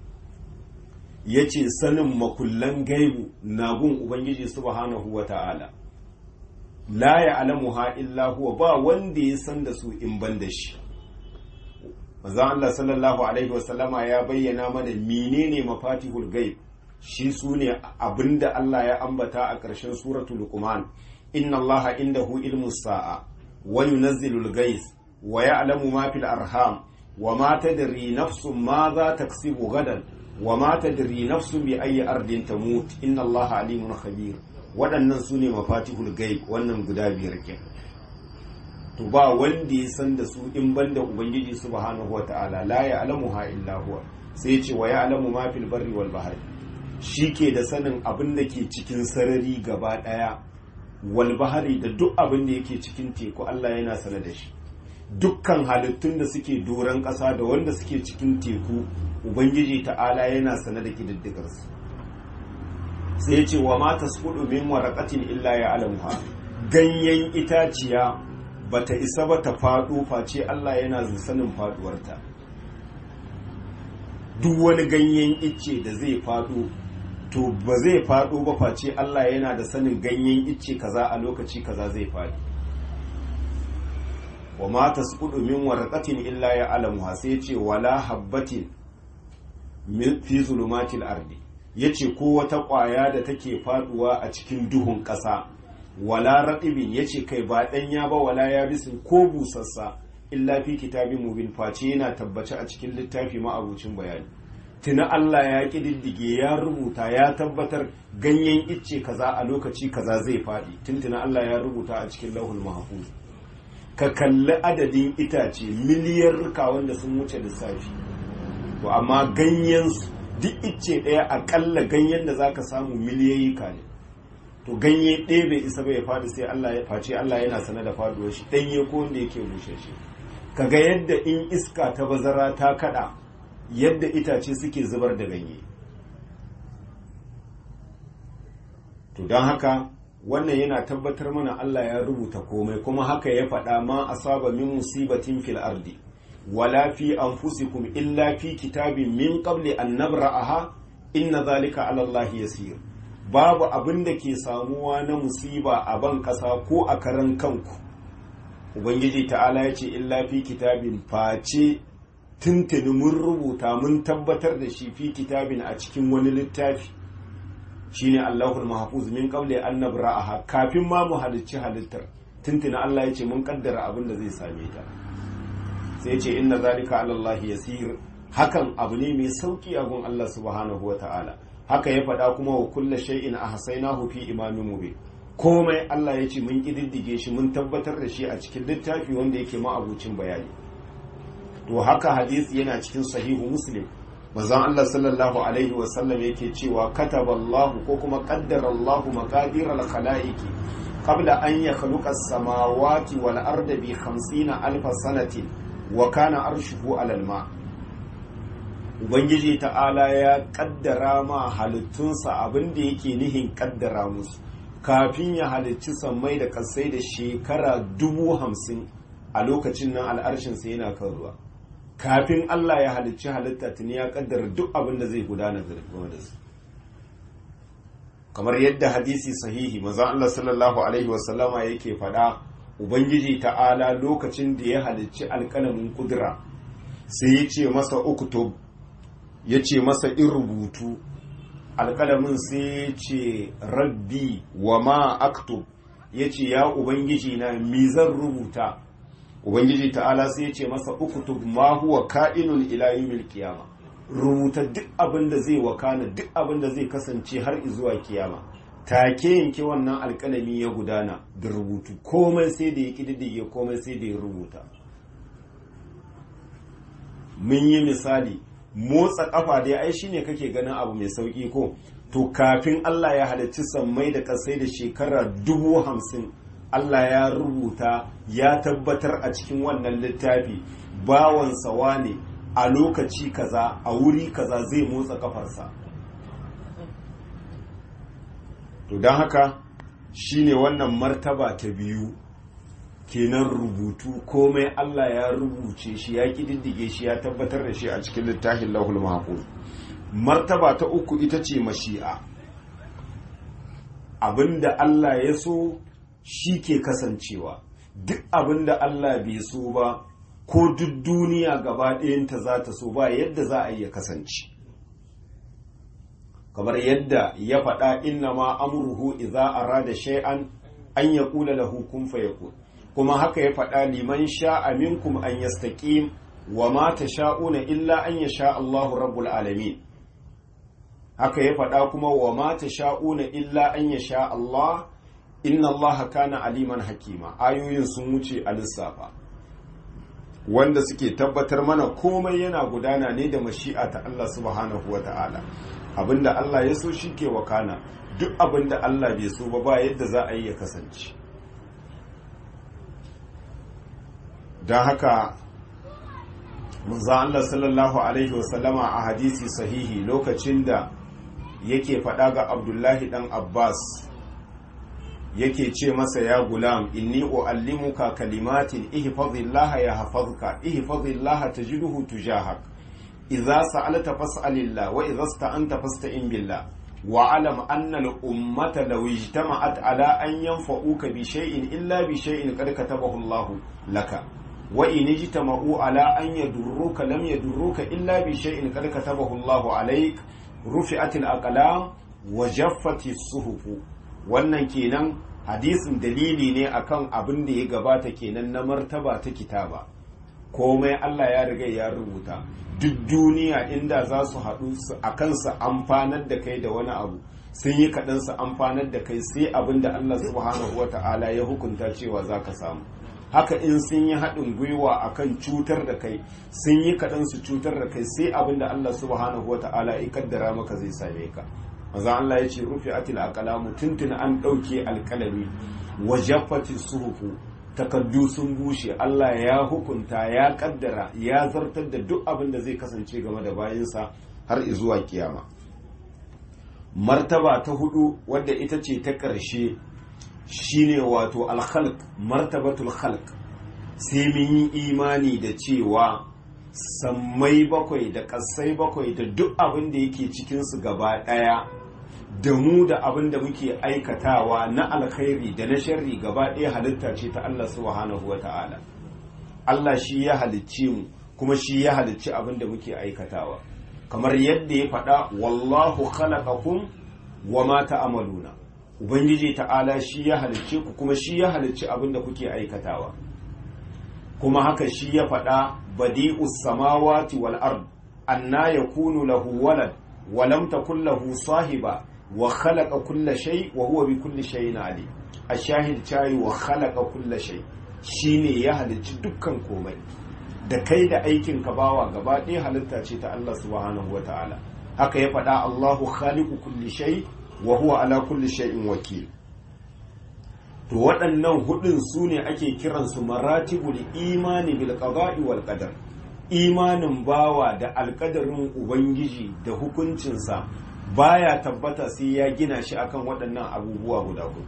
Speaker 1: yace sanin makullan gaibu na gun ubangiji subhanahu wa ta'ala la ya'lamuha illa huwa ba wanda ya san da su in ban da shi manzon Allah sallallahu alaihi wasallama ya bayyana mana menene mafatihul gaib shi sune abinda Allah ya ambata a ƙarshen suratul luqman inna allaha indahu ilmu sa'a wa yunazzilul gais wa ya'lamu ma fil arham wa ma tadri nafsun ma za taksibu gadan wa ma tadri nafsun bi ayyi ardin tamut inna allaha alimun khabir waɗannan sune mafatihul gaib wannan guda biyar kenan to ba wanda ya san da su in banda ubangiji subhanahu wata'ala la ya'lamuha illa huwa sai ce wa ya'lamu ma fil barri wal bahri ke da sanin abin da ke cikin sarari gaba daya wal bahri da duk abin da yake cikin teku Allah yana sane da shi dukkan halittun da suke doron ƙasa da wanda suke cikin teku ubangiji ta'ala yana sane da kididdigar su sai ce wa ma tasqudu min waraqatin illa ya'lamuha ganyen itaciya bata isa ba ta faɗo face Allah yana sanin faɗuwarta duk wani ganyen icce da zai faɗo to ba zai faɗo ba face Allah yana da sanin ganyen icce kaza a lokaci kaza zai faɗi wa ma tasqudu min warqatin illa ya alamuha sai ce wala habbatin fi zulumatil ardi yace ko wata ƙwaya da take faɗuwa a cikin duhun ƙasa wala raɗibin ya ce kai ba ɗanya ba wala ya bisin ko busassa illa fi kitabin mubin face yana tabbace a cikin littafi ma'abucin bayani tuna Allah ya ƙididdige ya rubuta ya tabbatar ganyen icce kaza a lokaci kaza zai faɗi tuntuna Allah ya rubuta a cikin lauhul mahfuz ka kalli adadin itace miliyarruka wanda sun wuce lissafi to amma ganyen duk icce ɗaya akalla ganyen da zaka samu miliyoyi ka ne to ganye ɗaya bai isa bai faɗi sai Allah ya face Allah yana sane da faduwar shi ɗanye ko wanda yake bushe shi kaga yadda in iska ta bazara ta kada yadda itace suke zubar da ganye to don haka wannan yana tabbatar mana Allah ya rubuta komai kuma haka ya faɗa ma asaba min musibatin fil ardi wala fi anfusikum illa fi kitabin min qabli an nabra'aha inna zalika ala Allah yasir babu abin da ke samuwa na musiba a ban ƙasa ko a karan kanku ubangiji ta'ala ya ce illa fi kitabin face tuntuni mun rubuta mun tabbatar da shi fi kitabin a cikin wani littafi shine allahul mahfuz min qabli an nabra'aha kafin ma mu halicci halittar tuntuni Allah ya ce mun kaddara abin da zai same ta sai ce inna zalika ala Allah yasir hakan abu ne mai sauki a gun Allah subhanahu wa ta'ala haka ya faɗa kuma wa kulla shay'in ahsaynahu fi imamin mubin komai Allah ya ce mun kididdige shi mun tabbatar da shi a cikin littafi wanda yake ma'abucin bayani to haka hadisi yana cikin sahihu muslim manzon Allah sallallahu alaihi wa sallam yake cewa kataballahu ko kuma qaddara Allahu maqadir al-khalaiqi qabla an yakhluqa as-samawati wal arda bi 50 alf sanatin wa kana arshuhu alal ma' Ubangiji ta'ala ya kaddara ma halittunsa abin da yake nihin kaddara musu kafin ya halicci sammai da kasai da shekara dubu hamsin a lokacin nan al'arshinsa yana kan ruwa kafin Allah ya halicci halitta tuni ya kaddara duk abin da zai gudana game da su kamar yadda hadisi sahihi manzon Allah sallallahu alaihi wasallama yake faɗa Ubangiji ta'ala lokacin da ya halicci alƙalamin kudura sai ya ce masa uktub ya ce masa in rubutu alƙalamin sai ya ce rabbi wa ma aktub ya ce ya ubangiji na mi zan rubuta ubangiji ta'ala sai ya ce masa uktub ma huwa ka'inun ila yawmil qiyama rubuta duk abin da zai wakana duk abin da zai kasance har zuwa kiyama take yanke wannan alƙalami ya gudana da rubutu komai sai da ya kididdige komai sai da ya rubuta mun yi misali motsa kafa dai ai shine kake ganin abu mai sauki ko to kafin Allah ya halarci sammai da kasai da shekara dubu hamsin Allah ya rubuta ya tabbatar a cikin wannan littafi bawansa wane a lokaci kaza a wuri kaza zai motsa kafarsa to don haka shine wannan martaba ta biyu kenan rubutu komai Allah ya rubuce shi ya kididdige shi ya tabbatar da shi a cikin littafin lahul mahfuz martaba ta uku ita ce mashi'a abinda Allah ya so shi ke kasancewa duk abinda Allah bai so ba ko duk duniya gaba ɗayanta za ta so ba yadda za a iya kasance kamar yadda ya faɗa inna ma amruhu idza arada shay'an an yaqula lahu kun fayakun kuma haka ya faɗa liman sha'a minkum an yastaqim wa ma tasha'una illa an yasha Allahu rabbul alamin haka ya faɗa kuma wa ma tasha'una illa an yasha Allah inna Allah kana aliman hakima ayoyin sun wuce a lissafa wanda suke tabbatar mana komai yana gudana ne da mashi'a ta Allah subhanahu wa ta'ala abinda Allah ya so shi ke wakana duk abinda Allah bai so ba ba yadda za a yi ya kasance don haka manzan Allah sallallahu Alaihi wasallama a hadisi sahihi lokacin da yake faɗa ga abdullahi ɗan abbas yake ce masa ya gulam inni uallimuka kalimatin ihfazillaha ya hafazka ihfazillaha tajiduhu tujahak idza sa'alta fas'alillah wa idza sta'anta fasta'in billah wa alam anna al-ummata law ijtama'at ala an yanfa'uka bi shay'in illa bi shay'in qad katabahu Allah laka wa in ijtama'u ala an yadurruka lam yadurruka illa bi shay'in qad katabahu Allah alayk rufi'at al-aqlam wa jaffat as-suhuf wannan kenan hadisin dalili ne akan abin da ya gabata kenan na martaba ta kitaba komai Allah ya riga ya rubuta duk duniya inda za su haɗu a kansa amfanar da kai da wani abu sun yi kaɗan su amfanar da kai sai abin da Allah subhanahu wa ta'ala ya hukunta cewa za ka samu haka in sun yi haɗin gwiwa akan cutar da kai sun yi kaɗan su cutar da kai sai abin da Allah subhanahu wa ta'ala ya kaddara maka zai same ka maza Allah ya ce rufe atil aqlamu tuntuna an ɗauke alƙalami wa jaffati suhufu takaddu sun bushe Allah ya hukunta ya kaddara ya zartar da duk abin da zai kasance game da bayansa har zuwa kiyama martaba ta hudu wadda ita ce ta ƙarshe shine wato alkhalq martabatul khalq sai mun yi imani da cewa sammai bakwai da ƙasai bakwai da duk abin da yake cikinsu gaba ɗaya da mu da abin da muke aikatawa na alkhairi da na sharri gaba ɗaya halitta ce ta Allah subhanahu wa ta'ala Allah shi ya halicci mu kuma shi ya halicci abin da muke aikatawa kamar yadda ya faɗa wallahu khalaqakum wa ma ta'maluna ubangiji ta'ala shi ya halicce ku kuma shi ya halicci abin da kuke aikatawa kuma haka shi ya faɗa badi'us samawati wal ard anna yakunu lahu walad wa lam takul lahu sahiba wa khalaqa kulla shay wa huwa bi kulli shay'in alim ashahid chai wa khalaqa kulla shay shine ya halicci dukkan komai da kai da aikin ka bawa gaba ɗaya halitta ce ta Allah subhanahu ta'ala. haka ya faɗa Allahu khaliqu kulli shay wa huwa ala kulli shay'in wakil to waɗannan hudun su ne ake kiransu maratibul imani bil qada'i wal qadar imanin bawa da alƙadarin ubangiji da hukuncinsa baya tabbata sai ya gina shi akan waɗannan abubuwa guda hudu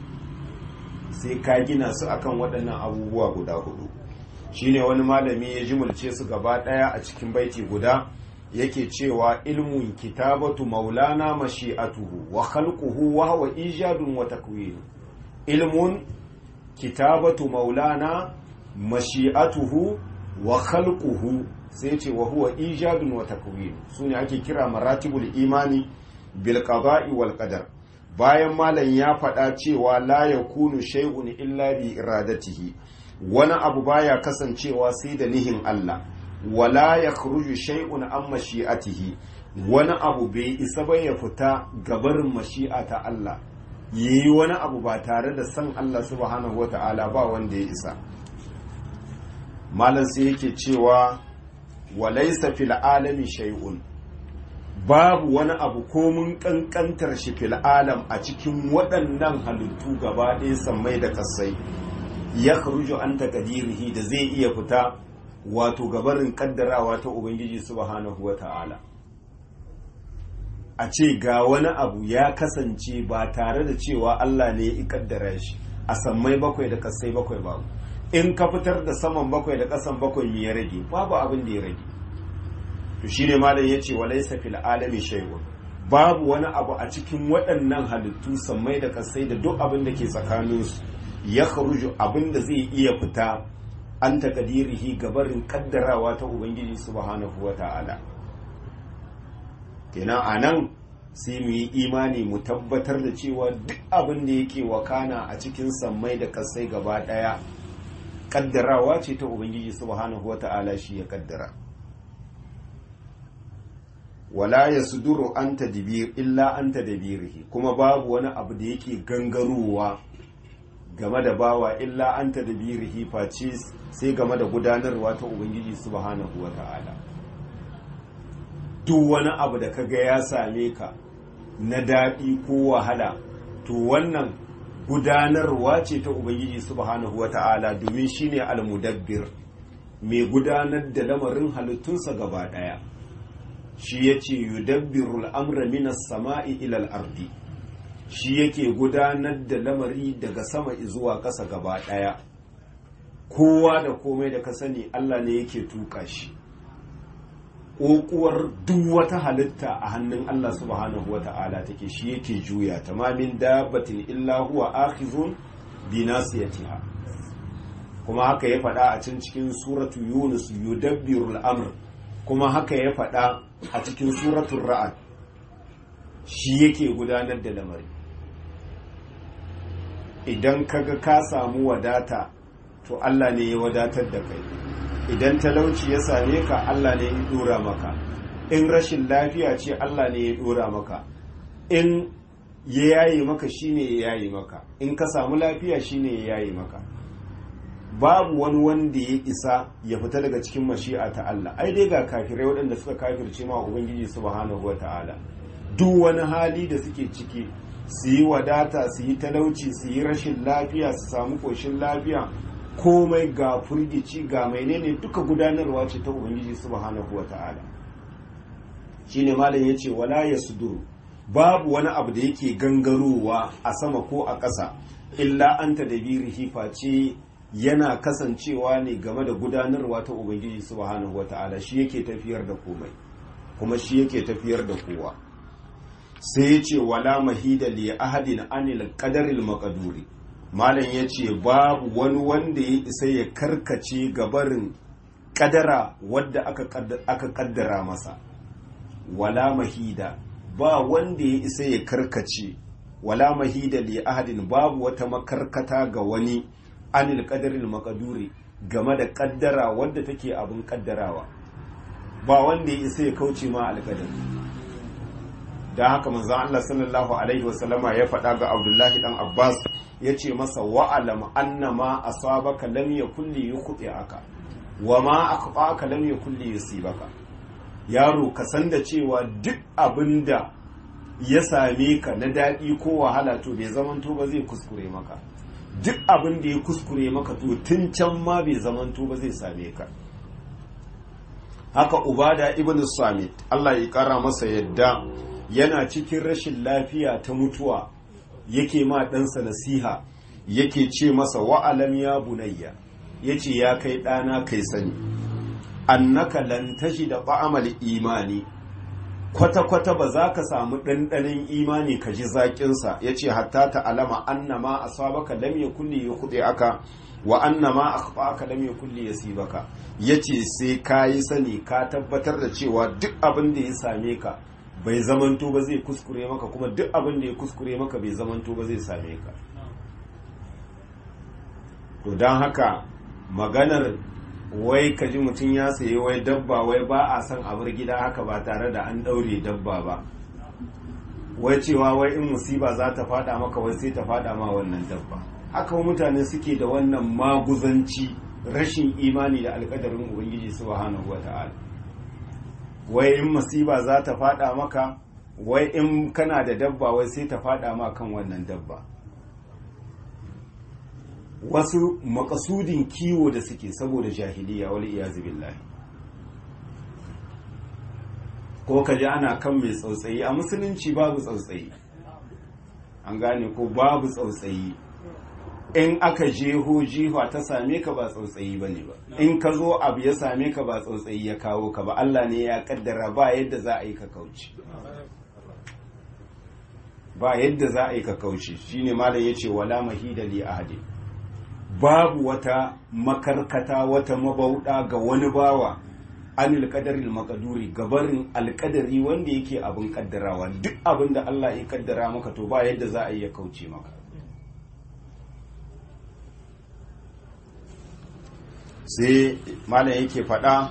Speaker 1: sai ka gina su akan waɗannan abubuwa guda hudu shine wani malami ya jimulce su gaba ɗaya a cikin baiti guda yake cewa ilmun kitabatu maulana mashi'atuhu wa khalquhu wa huwa ijadun wa takwin ilmun kitabatu maulana mashi'atuhu wa khalquhu sai ce wa huwa ijadun wa takwin sune ake kira maratibul imani bil qada'i wal qadar bayan malam ya faɗa cewa la yakunu shay'un illa bi iradatihi wani abu baya kasancewa sai da nihin Allah wala yakhruju shay'un an mashi'atihi wani abu bai isa ba ya fita gabarin mashi'a ta Allah yi wani abu ba tare da san Allah subhanahu wata'ala ba wanda ya isa malam sai yake cewa walaisa fil alami shay'un babu wani abu komun kankantar shi fil alam a cikin waɗannan halittu gaba ɗaya sammai da kasai ya kharuju an takadirihi da zai iya fita wato gabarin kaddarawa ta ubangiji subhanahu wata'ala a ce ga wani abu ya kasance ba tare da cewa Allah ne ya kaddara shi a sammai bakwai da kasai bakwai babu in ka fitar da saman bakwai da kasan bakwai me ya rage babu abin da ya rage to shine malam yace walaysa fil alami shay'un babu wani abu a cikin waɗannan halittu sammai da kasai da duk abin da ke tsakaninsu ya kharuju abin da zai iya fita an takadirihi gabarin kaddarawa ta ubangiji subhanahu wata'ala kenan a nan sai mu yi imani mu tabbatar da cewa duk abin da yake wakana a cikin sammai da kasai gaba daya kaddarawa ce ta ubangiji subhanahu wata'ala shi ya kaddara wala ya suduru an tadbir illa an tadbirihi kuma babu wani abu da yake gangarowa game da bawa illa an tadbirihi face sai game da gudanarwa ta ubangiji subhanahu wata'ala duk wani abu da kaga ya same ka na daɗi ko wahala to wannan gudanarwa ce ta ubangiji subhanahu wata'ala domin shine almudabbir mai gudanar da lamarin halittunsa gaba ɗaya shi yace yudabbiru al'amra minas sama'i ilal ardi shi yake gudanar da lamari daga sama zuwa ƙasa gaba ɗaya kowa da komai da ka sani Allah ne yake tuka shi ƙoƙuwar duk wata halitta a hannun Allah subhanahu wa ta'ala take shi yake juya ta mamin dabbatin illa huwa akhizun bi nasiyatiha kuma haka ya faɗa a can cikin suratu yunus yudabbiru al'amr kuma haka ya faɗa a cikin suratun ra'ad shi yake gudanar da lamari idan kaga ka samu wadata to Allah ne ya wadatar da kai idan talauci ya same ka Allah ne ya dora maka in rashin lafiya ce Allah ne ya dora maka in ya yaye maka shine ya yaye maka in ka samu lafiya shine ya yaye maka babu wani wanda ya isa ya fita daga cikin mashi'a ta Allah ai dai ga kafirai waɗanda suka kafirce ma ubangiji subhanahu wata'ala duk wani hali da suke ciki su yi wadata su yi talauci su yi rashin lafiya su samu ƙoshin lafiya komai ga furgici ga menene duka gudanarwa ce ta ubangiji subhanahu wata'ala shine malam yace wala yasduru babu wani abu da yake gangarowa a sama ko a ƙasa illa anta da birihi face yana kasancewa ne game da gudanarwa ta ubangiji subhanahu wata'ala shi yake tafiyar da komai kuma shi yake tafiyar da kowa sai ya ce wala mahida li ahadin anil qadaril maqduri malam ya ce babu wani wanda ya isa ya karkace gabarin kadara wadda aka kaddara masa wala mahida ba wanda ya isa ya karkace wala mahida li ahadin babu wata makarkata ga wani anil qadaril maqduri game da kaddara wadda take abin kaddarawa ba wanda ya isa ya kauce ma alƙadari da haka manzon Allah sallallahu alaihi wasallama ya faɗa ga Abdullahi dan Abbas ya ce masa wa'alam annama asabaka lam yakun li yukhti'aka wa ma akhfa'aka lam yakun li yusibaka yaro ka san da cewa duk abinda ya same ka na daɗi ko wahala to bai zamanto ba zai kuskure maka duk abin da ya kuskure maka to tun can ma bai zamanto ba zai same ka haka ubada ibn samit Allah ya kara masa yadda yana cikin rashin lafiya ta mutuwa yake ma ɗansa nasiha yake ce masa wa'alam ya bunayya ya ce ya kai ɗana kai sani annaka lan tashi da ba'amal imani kwata-kwata ba za ka samu ɗanɗanin imani ka ji zaƙinsa ya ce hatta ta alama annama a sabaka lam ya kulle ya kuɗe aka wa anna ma akhfaka lam yakul li yasibaka yace sai kayi sani ka tabbatar da cewa duk abin da ya same ka bai zamanto ba zai kuskure maka kuma duk abin da ya kuskure maka bai zamanto ba zai same ka to don haka maganar wai ka ji mutum ya sayi wai dabba wai ba a son abar gida haka ba tare da an ɗaure dabba ba wai cewa wai in musiba za ta fada maka wai sai ta fada ma wannan dabba haka mutane suke da wannan maguzanci rashin imani da alkadarin ubangiji subhanahu wata'ala wai in musiba za ta fada maka wai in kana da dabba wai sai ta fada ma kan wannan dabba wasu makasudin kiwo da suke saboda jahiliya wal iyazu billahi ko ka ji ana kan mai tsautsayi a musulunci babu tsautsayi an gane ko babu tsautsayi in aka jeho jiha ta same ka ba tsautsayi ba ne ba in ka zo abu ya same ka ba tsautsayi ya kawo ka ba Allah ne ya kaddara ba yadda za a yi ka kauce ba yadda za a yi ka kauce shine malam yace wala mahida li ahadi babu wata makarkata wata mabauda ga wani bawa anil qadaril maqduri gabarin alqadari wanda yake abin kaddarawa duk abin da Allah ya kaddara maka to ba yadda za a yi ya kauce maka sai malam yake faɗa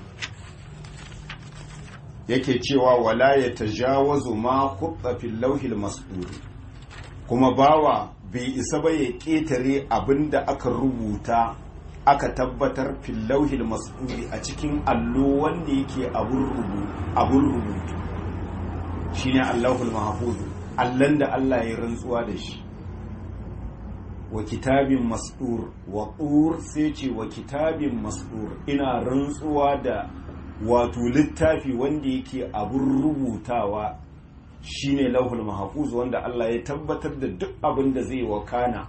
Speaker 1: yake cewa wala ya tajawazu ma hutsa fil lauhil mas'ul kuma bawa bai isa ba ya ƙetare abin da aka rubuta aka tabbatar fil lauhil mas'ul a cikin allo wanda yake abun rubutu shine allahul mahfuz allan da Allah ya rantsuwa da shi wa kitabin mas'ur wa tur sai ce wa kitabin mas'ur ina rantsuwa da wato littafi wanda yake abun rubutawa shine lauhul mahfuz wanda Allah ya tabbatar da duk abin da zai wakana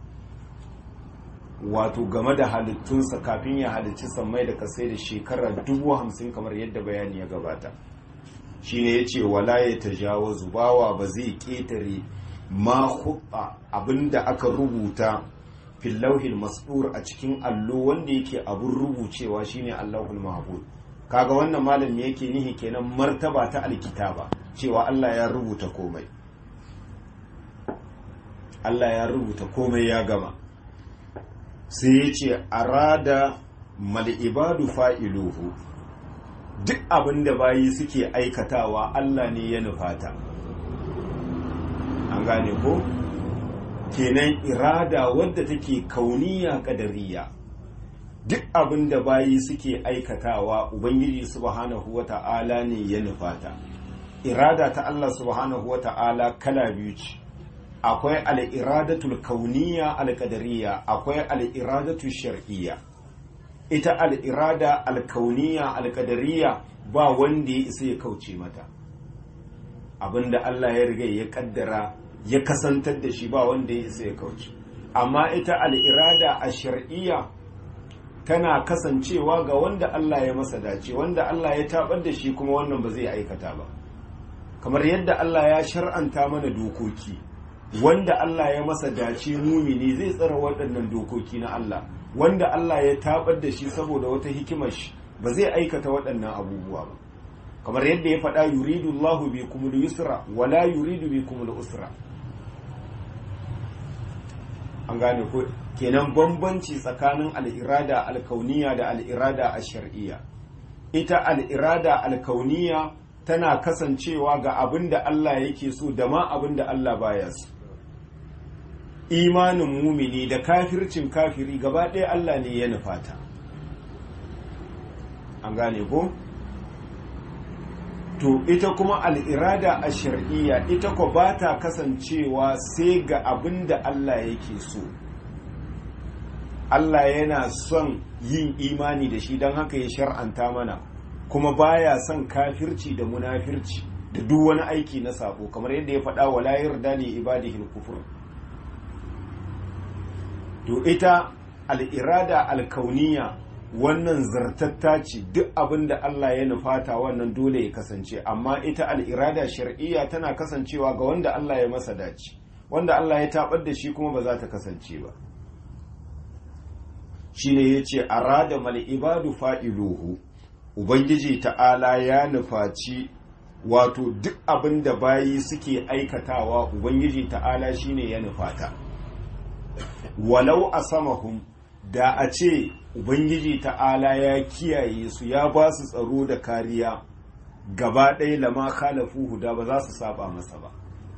Speaker 1: wato game da halittunsa kafin ya halicci sammai da kasai da shekara dubu hamsin kamar yadda bayani ya gabata shine ya ce wala ya tajawazu bawa ba zai ƙetare ma hubba abinda aka rubuta fil lauhil mas'ur a cikin allo wanda yake abun rubucewa shine allahul mahfuz kaga wannan malami yake nihi kenan martaba ta alkitaba cewa Allah ya rubuta komai Allah ya rubuta komai ya gama sai ya ce arada mal ibadu fa'iluhu duk abinda bayi suke aikatawa Allah ne ya nufata an gane ko kenan irada wadda take kauniya kadariya duk abin da bayi suke aikatawa ubangiji subhanahu wata'ala ne ya nufata irada ta Allah subhanahu wata'ala kala biyu ce akwai al'iradatul kauniya alƙadariya akwai al'iradatul shar'iyya ita al'irada alkauniya alƙadariya ba wanda ya isa ya kauce mata abinda Allah ya riga ya kaddara ya kasantar da shi ba wanda ya isa ya kauce amma ita al'irada a shar'iyya tana kasancewa ga wanda Allah ya masa dace wanda Allah ya tabar da shi kuma wannan ba zai aikata ba kamar yadda Allah ya shar'anta mana dokoki wanda Allah ya masa dace mumini zai tsara waɗannan dokoki na Allah wanda Allah ya tabar da shi saboda wata hikimar shi ba zai aikata waɗannan abubuwa ba kamar yadda ya faɗa yuridu Allahu bi kumul yusra wala yuridu bi kumul usra an gane ko kenan bambanci tsakanin al'irada alkauniya da al'irada a shar'iyya ita al'irada alkauniya tana kasancewa ga abin da Allah yake so da ma abin da Allah baya so imanin mumini da kafircin kafiri gaba ɗaya Allah ne ya nufata an gane ko to ita kuma al'irada a shar'iyya ita ko ba ta kasancewa sai ga abin da Allah yake so Allah yana son yin imani da shi don haka ya shar'anta mana kuma baya son kafirci da munafirci da duk wani aiki na sabo kamar yadda ya faɗa wa layar da ne ibadihil kufur to ita al'irada alkauniya wannan zartatta ce duk abin da Allah ya nufata wannan dole ya kasance amma ita al'irada shar'iyya tana kasancewa ga wanda Allah ya masa dace wanda Allah ya tabar da shi kuma ba za ta kasance ba shine yace arada mal ibadu fa'iluhu ubangiji ta'ala ya nufaci wato duk abin da bayi suke aikatawa ubangiji ta'ala shine ya nufata walau asamahum da a ce ubangiji ta'ala ya kiyaye su ya ba su tsaro da kariya gaba ɗaya lama khalafuhu da ba za su saba masa ba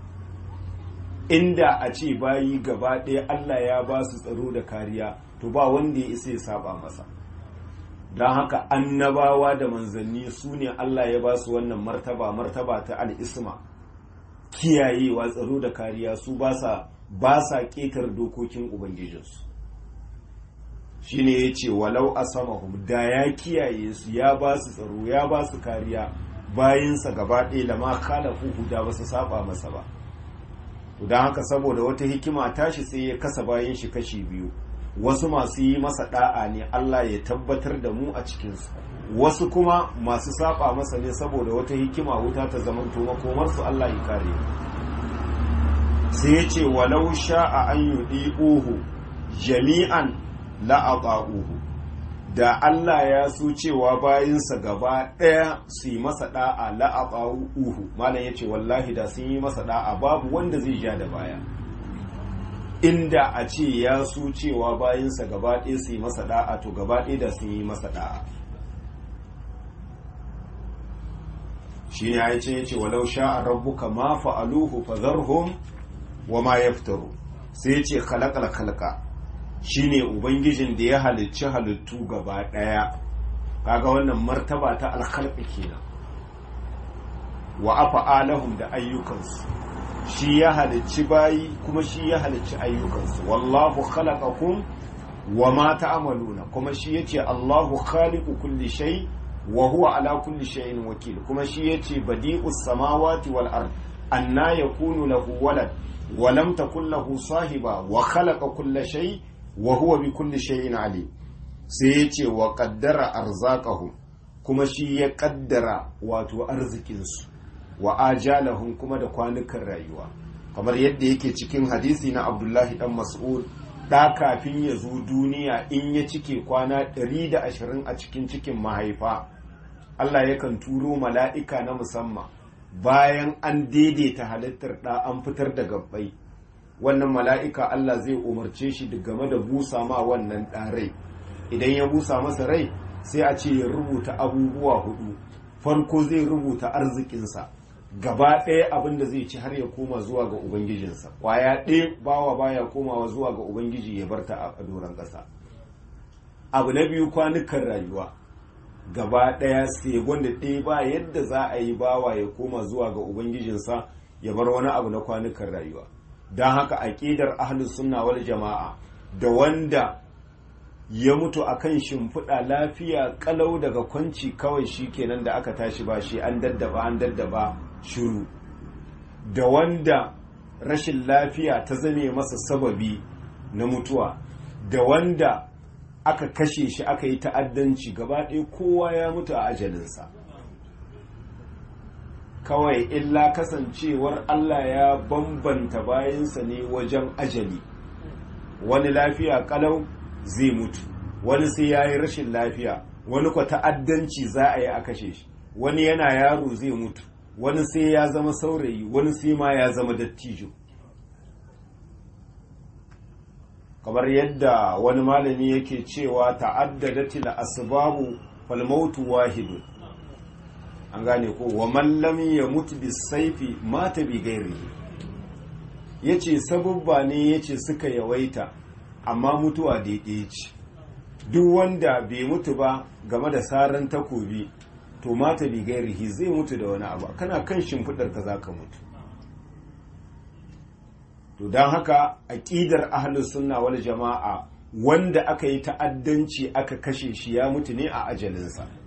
Speaker 1: inda a ce bayi gaba ɗaya Allah ya ba su tsaro da kariya to ba wanda ya isa ya saba masa don haka annabawa da manzanni su ne Allah ya ba su wannan martaba martaba ta al'isma kiyayewa tsaro da kariya su ba sa ƙetar dokokin ubangijinsu shi ne ya ce walau a samahum da ya kiyaye su ya ba su tsaro ya ba su kariya bayansa gaba ɗaya da ma kalafu da ba su saba masa ba don haka saboda wata hikima tashi sai ya kasa bayan shi kashi biyu wasu masu yi masa da'a ne Allah ya tabbatar da mu a cikinsu wasu kuma masu saba masa ne saboda wata hikima wuta ta zamanto makomarsu Allah ya kare sai ya ce walau sha'a an yudi uhu jami'an la'aqa'uhu da Allah ya so cewa bayinsa gaba ɗaya su yi masa da'a la'aqa'uhu malam ya ce wallahi da sun yi masa da'a babu wanda zai ja da baya inda a ce ya so cewa bayansa gaba ɗaya su yi masa da'a to gaba ɗaya da sun yi masa da'a shi ne ya ce ya ce walau sha'a rabbuka ma fa'aluhu fazarhum wa ma yaftaru sai ya ce khalaqal khalqa shine ubangijin da ya halicci halittu gaba ɗaya kaga wannan martaba ta alkhalqi kenan wa afa'alahum da ayyukansu shi ya halicci bayi kuma shi ya halicci ayyukansu wallahu khalaqakum wa ma ta'maluna kuma shi yace Allahu khaliqu kulli shay wa huwa ala kulli shay'in wakil kuma shi yace badi'us samawati wal ard anna yakunu lahu walad wa lam takul lahu sahiba wa khalaqa kulla shay wa huwa bi kulli shay'in alim sai yace wa qaddara arzaqahum kuma shi ya kaddara wato arzikinsu wa ajalahum kuma da kwanukan rayuwa kamar yadda yake cikin hadisi na abdullahi dan mas'ud da kafin ya zo duniya in ya cike kwana 120 a cikin cikin mahaifa Allah yakan turo mala'ika na musamman bayan an daidaita halittar da an fitar da gabbai wannan mala'ika Allah zai umarce shi game da busa ma wannan ɗarai idan ya busa masa rai sai a ce ya rubuta abubuwa hudu farko zai rubuta arzikinsa gaba ɗaya abin da zai ci har ya koma zuwa ga ubangijinsa kwaya ɗaya bawa baya komawa zuwa ga ubangiji ya bar ta a doron ƙasa abu na biyu kwanukan rayuwa gaba ɗaya sai wanda ɗaya ba yadda za a yi bawa ya koma zuwa ga ubangijinsa ya bar wani abu na kwanukan rayuwa don haka aƙidar ahlus sunna wal jama'a da wanda ya mutu a kan shimfiɗa lafiya ƙalau daga kwanci kawai shi kenan da aka tashi ba shi an daddaba an daddaba shuru da wanda rashin lafiya ta zame masa sababi na mutuwa da wanda aka kashe shi aka yi ta'addanci gaba ɗaya kowa ya mutu a ajalinsa kawai illa kasancewar Allah ya bambanta bayansa ne wajen ajali wani lafiya kalau zai mutu wani sai ya yi rashin lafiya wani kwa ta'addanci za a yi a kashe shi wani yana yaro zai mutu wani sai ya zama saurayi wani sai ma ya zama dattijo kamar yadda wani malami yake cewa ta'addadatil asbabu fal mautu wahidun an gane ko wa man lam yamut bisayfi mata bi ghairihi yace sabubba ne yace suka yawaita amma mutuwa daidai ce duk wanda bai mutu ba game da saran takobi to mata bi gairihi zai mutu da wani abu kana kan shimfidar ka zaka mutu to don haka aqidar ahlus sunna wal jama'a wanda aka yi ta'addanci aka kashe shi ya mutu ne a ajalinsa